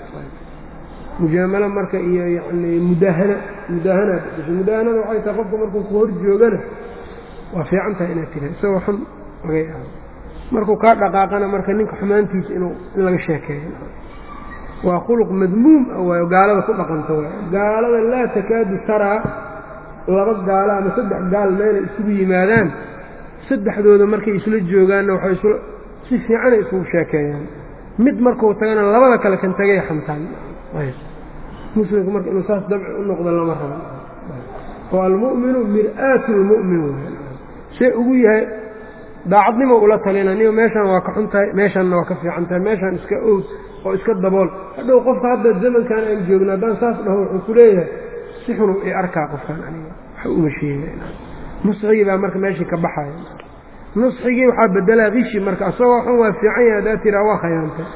[SPEAKER 1] mujaamalo marka iyo yacni mudaahana mudaahana mudaahanada waxay tahay qofka markuu ku hor joogana waa fiican tahay inaad tira isagoo xun laga yaabo markuu kaa dhaqaaqana marka ninka xumaantiisa inuu in laga sheekeeyo waa khuluq madmuum ah waayo gaalada ku dhaqanta waay gaalada laa takaadu taraa laba gaalo ama saddex gaal meelay isugu yimaadaan saddexdooda markay isla joogaanna waxay isla si fiicanay isugu sheekeeyaan mid markuu tagana labada kale kan tagay xamtaan muslimku marka inuu saas dabci u noqdo lama rabo oo almu'minu mir'aatu lmu'min see ugu yahay daacadnimo ula talina niyo meeshaan waa ka xun tahay meeshaanna waa ka fiican tahay meeshaan iska owd oo iska dabool hadhow qofka hadda zamankan aan joogno haddaan saas dhaho wuxuu ku leeyahay si xunu i arkaa qofkaan aniga waxa uma sheega nusxigii baa marka meeshii ka baxaya nusxigii waxaa bedelaa kishi marka asagoo xun waa fiican yahay haddaad tiraa waa khayaantay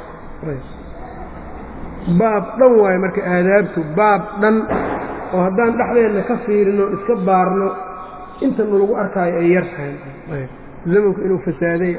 [SPEAKER 1] baab dhan waayo marka aadaabtu baab dhan oo haddaan dhexdeenna ka fiirino iska baarno inta nalagu arkaayo ay yar tahay zamanku inuu fasaaday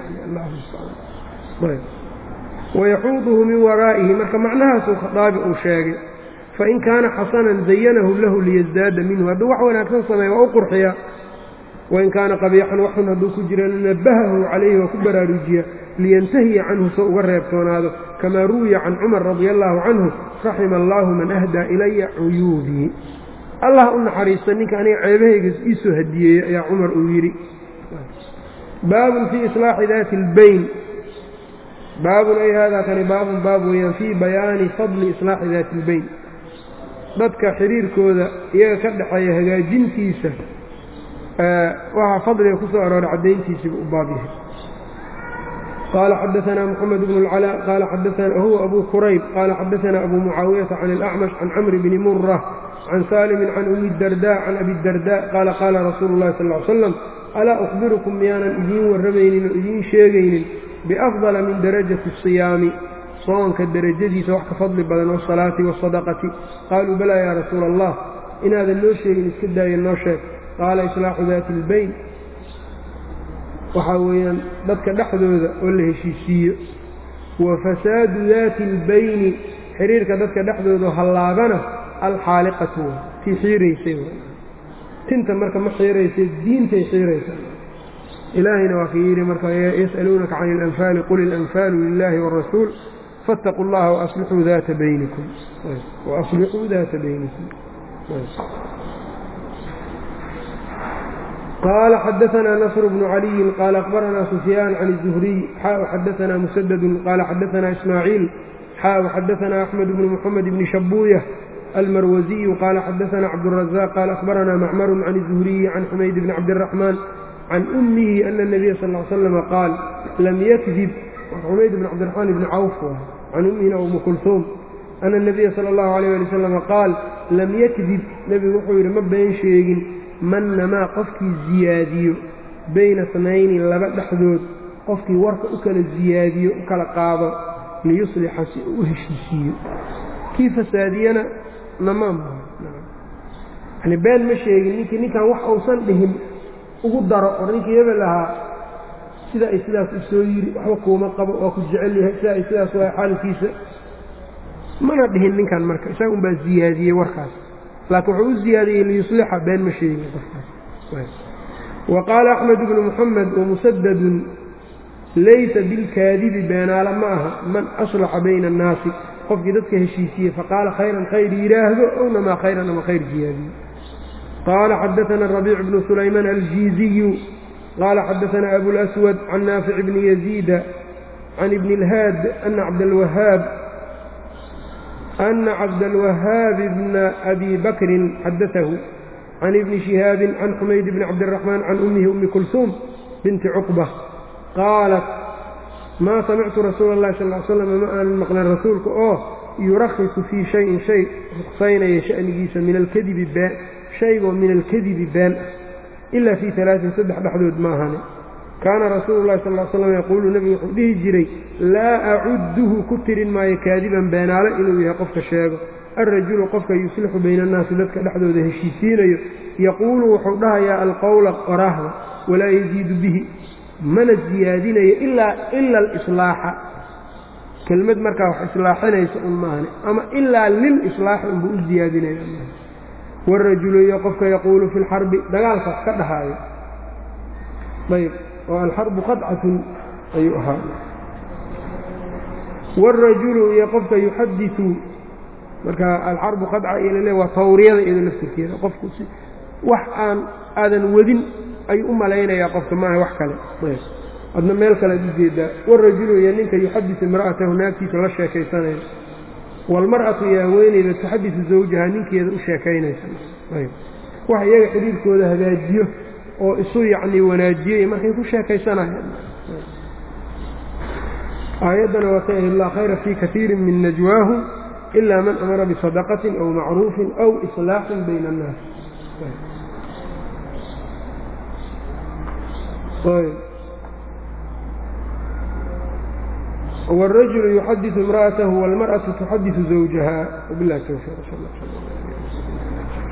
[SPEAKER 1] wayaxuuduhu min waraa'ihi marka macnahaasuu khadaabi uu sheegay fain kaana xasanan zayanahu lahu liyasdaada minhu hadduu wax wanaagsan sameeya waa u qurxiya wain kaana qabiixan waxun hadduu ku jirana nabahahu calayhi waa ku baraarujiya liyantahiya canhu soo uga reebtoonaado kamaa ruwiya can cumar radia allaahu canhu raxima allaahu man ahdaa ilaya cuyuubii allah u naxariista ninka aniga ceebahayga iisoo hadiyeeyey ayaa cumar uu yidhi baabun fii islaaxi daati اlbayn baabun ay haadaa kani baabun baab weeyaan fii bayaani fadli islaaxi daati اlbayn dadka xiriirkooda iyaga ka dhexeeya hagaajintiisa waxaa fadliga ku soo arooray caddayntiisiibu u baab yahay qaala xadaanaa moxamed bnu اlcalaa qaala xadaana huwa abu kurayb qaala xadaanaa abu mucaawiyata can اlacmash can camri bni mura can saalimin can umi darda can abi darda qaala qaala rasuulu اllahi sal ly slam alaa ukhbirukum miyaanan idiin warramaynin oo idiin sheegaynin biafdala min darajati الsiyaami soonka derajadiisa wax ka fadli badan wasalaati wasadaqati qaaluu balaa yaa rasuula allah inaadan noo sheegin iska daaya noo sheeg qaala islaaxu daati اlbayn waxaa weeyaan dadka dhexdooda oo la heshiisiiyo wa fasaadu daati اlbayni xiriirka dadka dhexdooda hallaabana alxaaliqatu tii xiiraysay tinta marka ma xiiraysay diintay xiiraysa ilaahayna waa ka yidhi marka yas'aluunaka can اlanfaali qul ilanfaalu lilaahi wاrasuul faاtaquu اllaha waaslixuu daata baynikum waaslixuu daata baynikum qال xdثna نصر بن علي qال أخبرna سفyان عن الزهري xا xdثna مسدد qال xdثna إسماعيل xا xdثna أحمد بن محمد بن شhبوية المروزي qال xdثna عبدالرزاق qال أخبرna معمر عن الزهري عن حميد بن عبدالرحمن عن أمه أن النبي صلى اه عليه وسلم qاaل lm ykdب حmayd بن cبدالرحمن بن cوف عن أmهina أم كلثوم أن النبي صلى الله عليه لي وسلم qاaل lm ykdب nebigu wuxuu yidhi ma been sheegin man namaa qofkii ziyaadiyo bayna snayni laba dhexdood qofkii warka u kala ziyaadiyo u kala qaado liyuslixa si uu u heshiisiiyo kii fasaadiyana namaa yani been ma sheegin ninkii ninkan wax uusan dhihin ugu daro or ninkii hebel ahaa sida ay sidaas u soo yidhi waxba kuuma qabo waa ku jecel yahay sida ay sidaas waa xaalkiisa mana dhihin ninkan marka isaga unbaa ziyaadiyey warkaas laakiin wuxuu u ziyaadiyey liyuslixa been ma sheegin qofkaas wa qaala axmed bnu muxamed wamusadadun laysa bilkaadibi beenaala ma aha man aslaxa bayna annaasi qofkii dadka heshiisiye faqaala khayran khayr yidhaahdo ownamaa khayran ama khayr ziyaadiyo qaala xadaana rabiic bnu sulaymaan aljiiziyu qaala xadaana abulaswad can naafic bni yaziida can ibni اlhaad ana cabdalwahaab أن cabdالوهاaب بن أbي bكri xadaثه عن iبن شhihاaب عن xmayd بن cabdالرحمن عن أmhi أmi كلثوم بنti cقبة qاaلت ma samictu rasuul الlahi sal ل sلم ma aanan maqlan rasuulka oo yurakhiصu fii شhayin shay ruqsaynaya شhأnigiisa min alkdibi been shaygoo min alkadibi been ah إila fii ثaلaaثin saddex dhexdood ma ahane kaana rasuulu llahi sal l slam yaquulu nebigu wuxuu dhihi jiray laa acudduhu ku tirin maayo kaadiban beenaale inuu yahay qofka sheego alrajulu qofka yuslixu bayna annaasi dadka dhexdooda heshiisiinayo yaquulu wuxuu dhahayaa alqowla qoraahda walaa yaziidu bihi mana siyaadinayo ilaa ila alislaaxa kelmad markaa wax islaaxinaysa un maahane ama ilaa lilislaaxi unbuu u siyaadinaya wاrajulu iyo qofka yaquulu fi lxarbi dagaalka wax ka dhahaayo ayb oo alxarbu qadcatun ayuu ahaa wاrajulu iyo qofka yuxadiثu marka alxarbu qadca iyo lale waa tawriyada iyado laftirkeeda qofku wax aan aadan wadin ayuu u malaynayaa qofka maaha wax kale adna meel kale ad ujeedaa wاrajulu iyo ninka yuxadiثu imra'atahu naagtiisa la sheekaysanaya wاlmarأaةu iyo haweeneyda tuxadiثu zawjaha ninkeeda u sheekaynaysa wax iyaga xiriirkooda hagaajiyo oo isu yacni wanaajiyey markay ku sheekaysanayaan aayaddana waa ka ihi laa khayra fii kaiiri min najwaahum ilaa man amara bisadaqatin aw macruufin aw islaaxin bayna annaas wاrajulu yuxadiثu imra'atahu wاlmarأaةu tuxadiثu zawjaha wbilahi towfiiq sal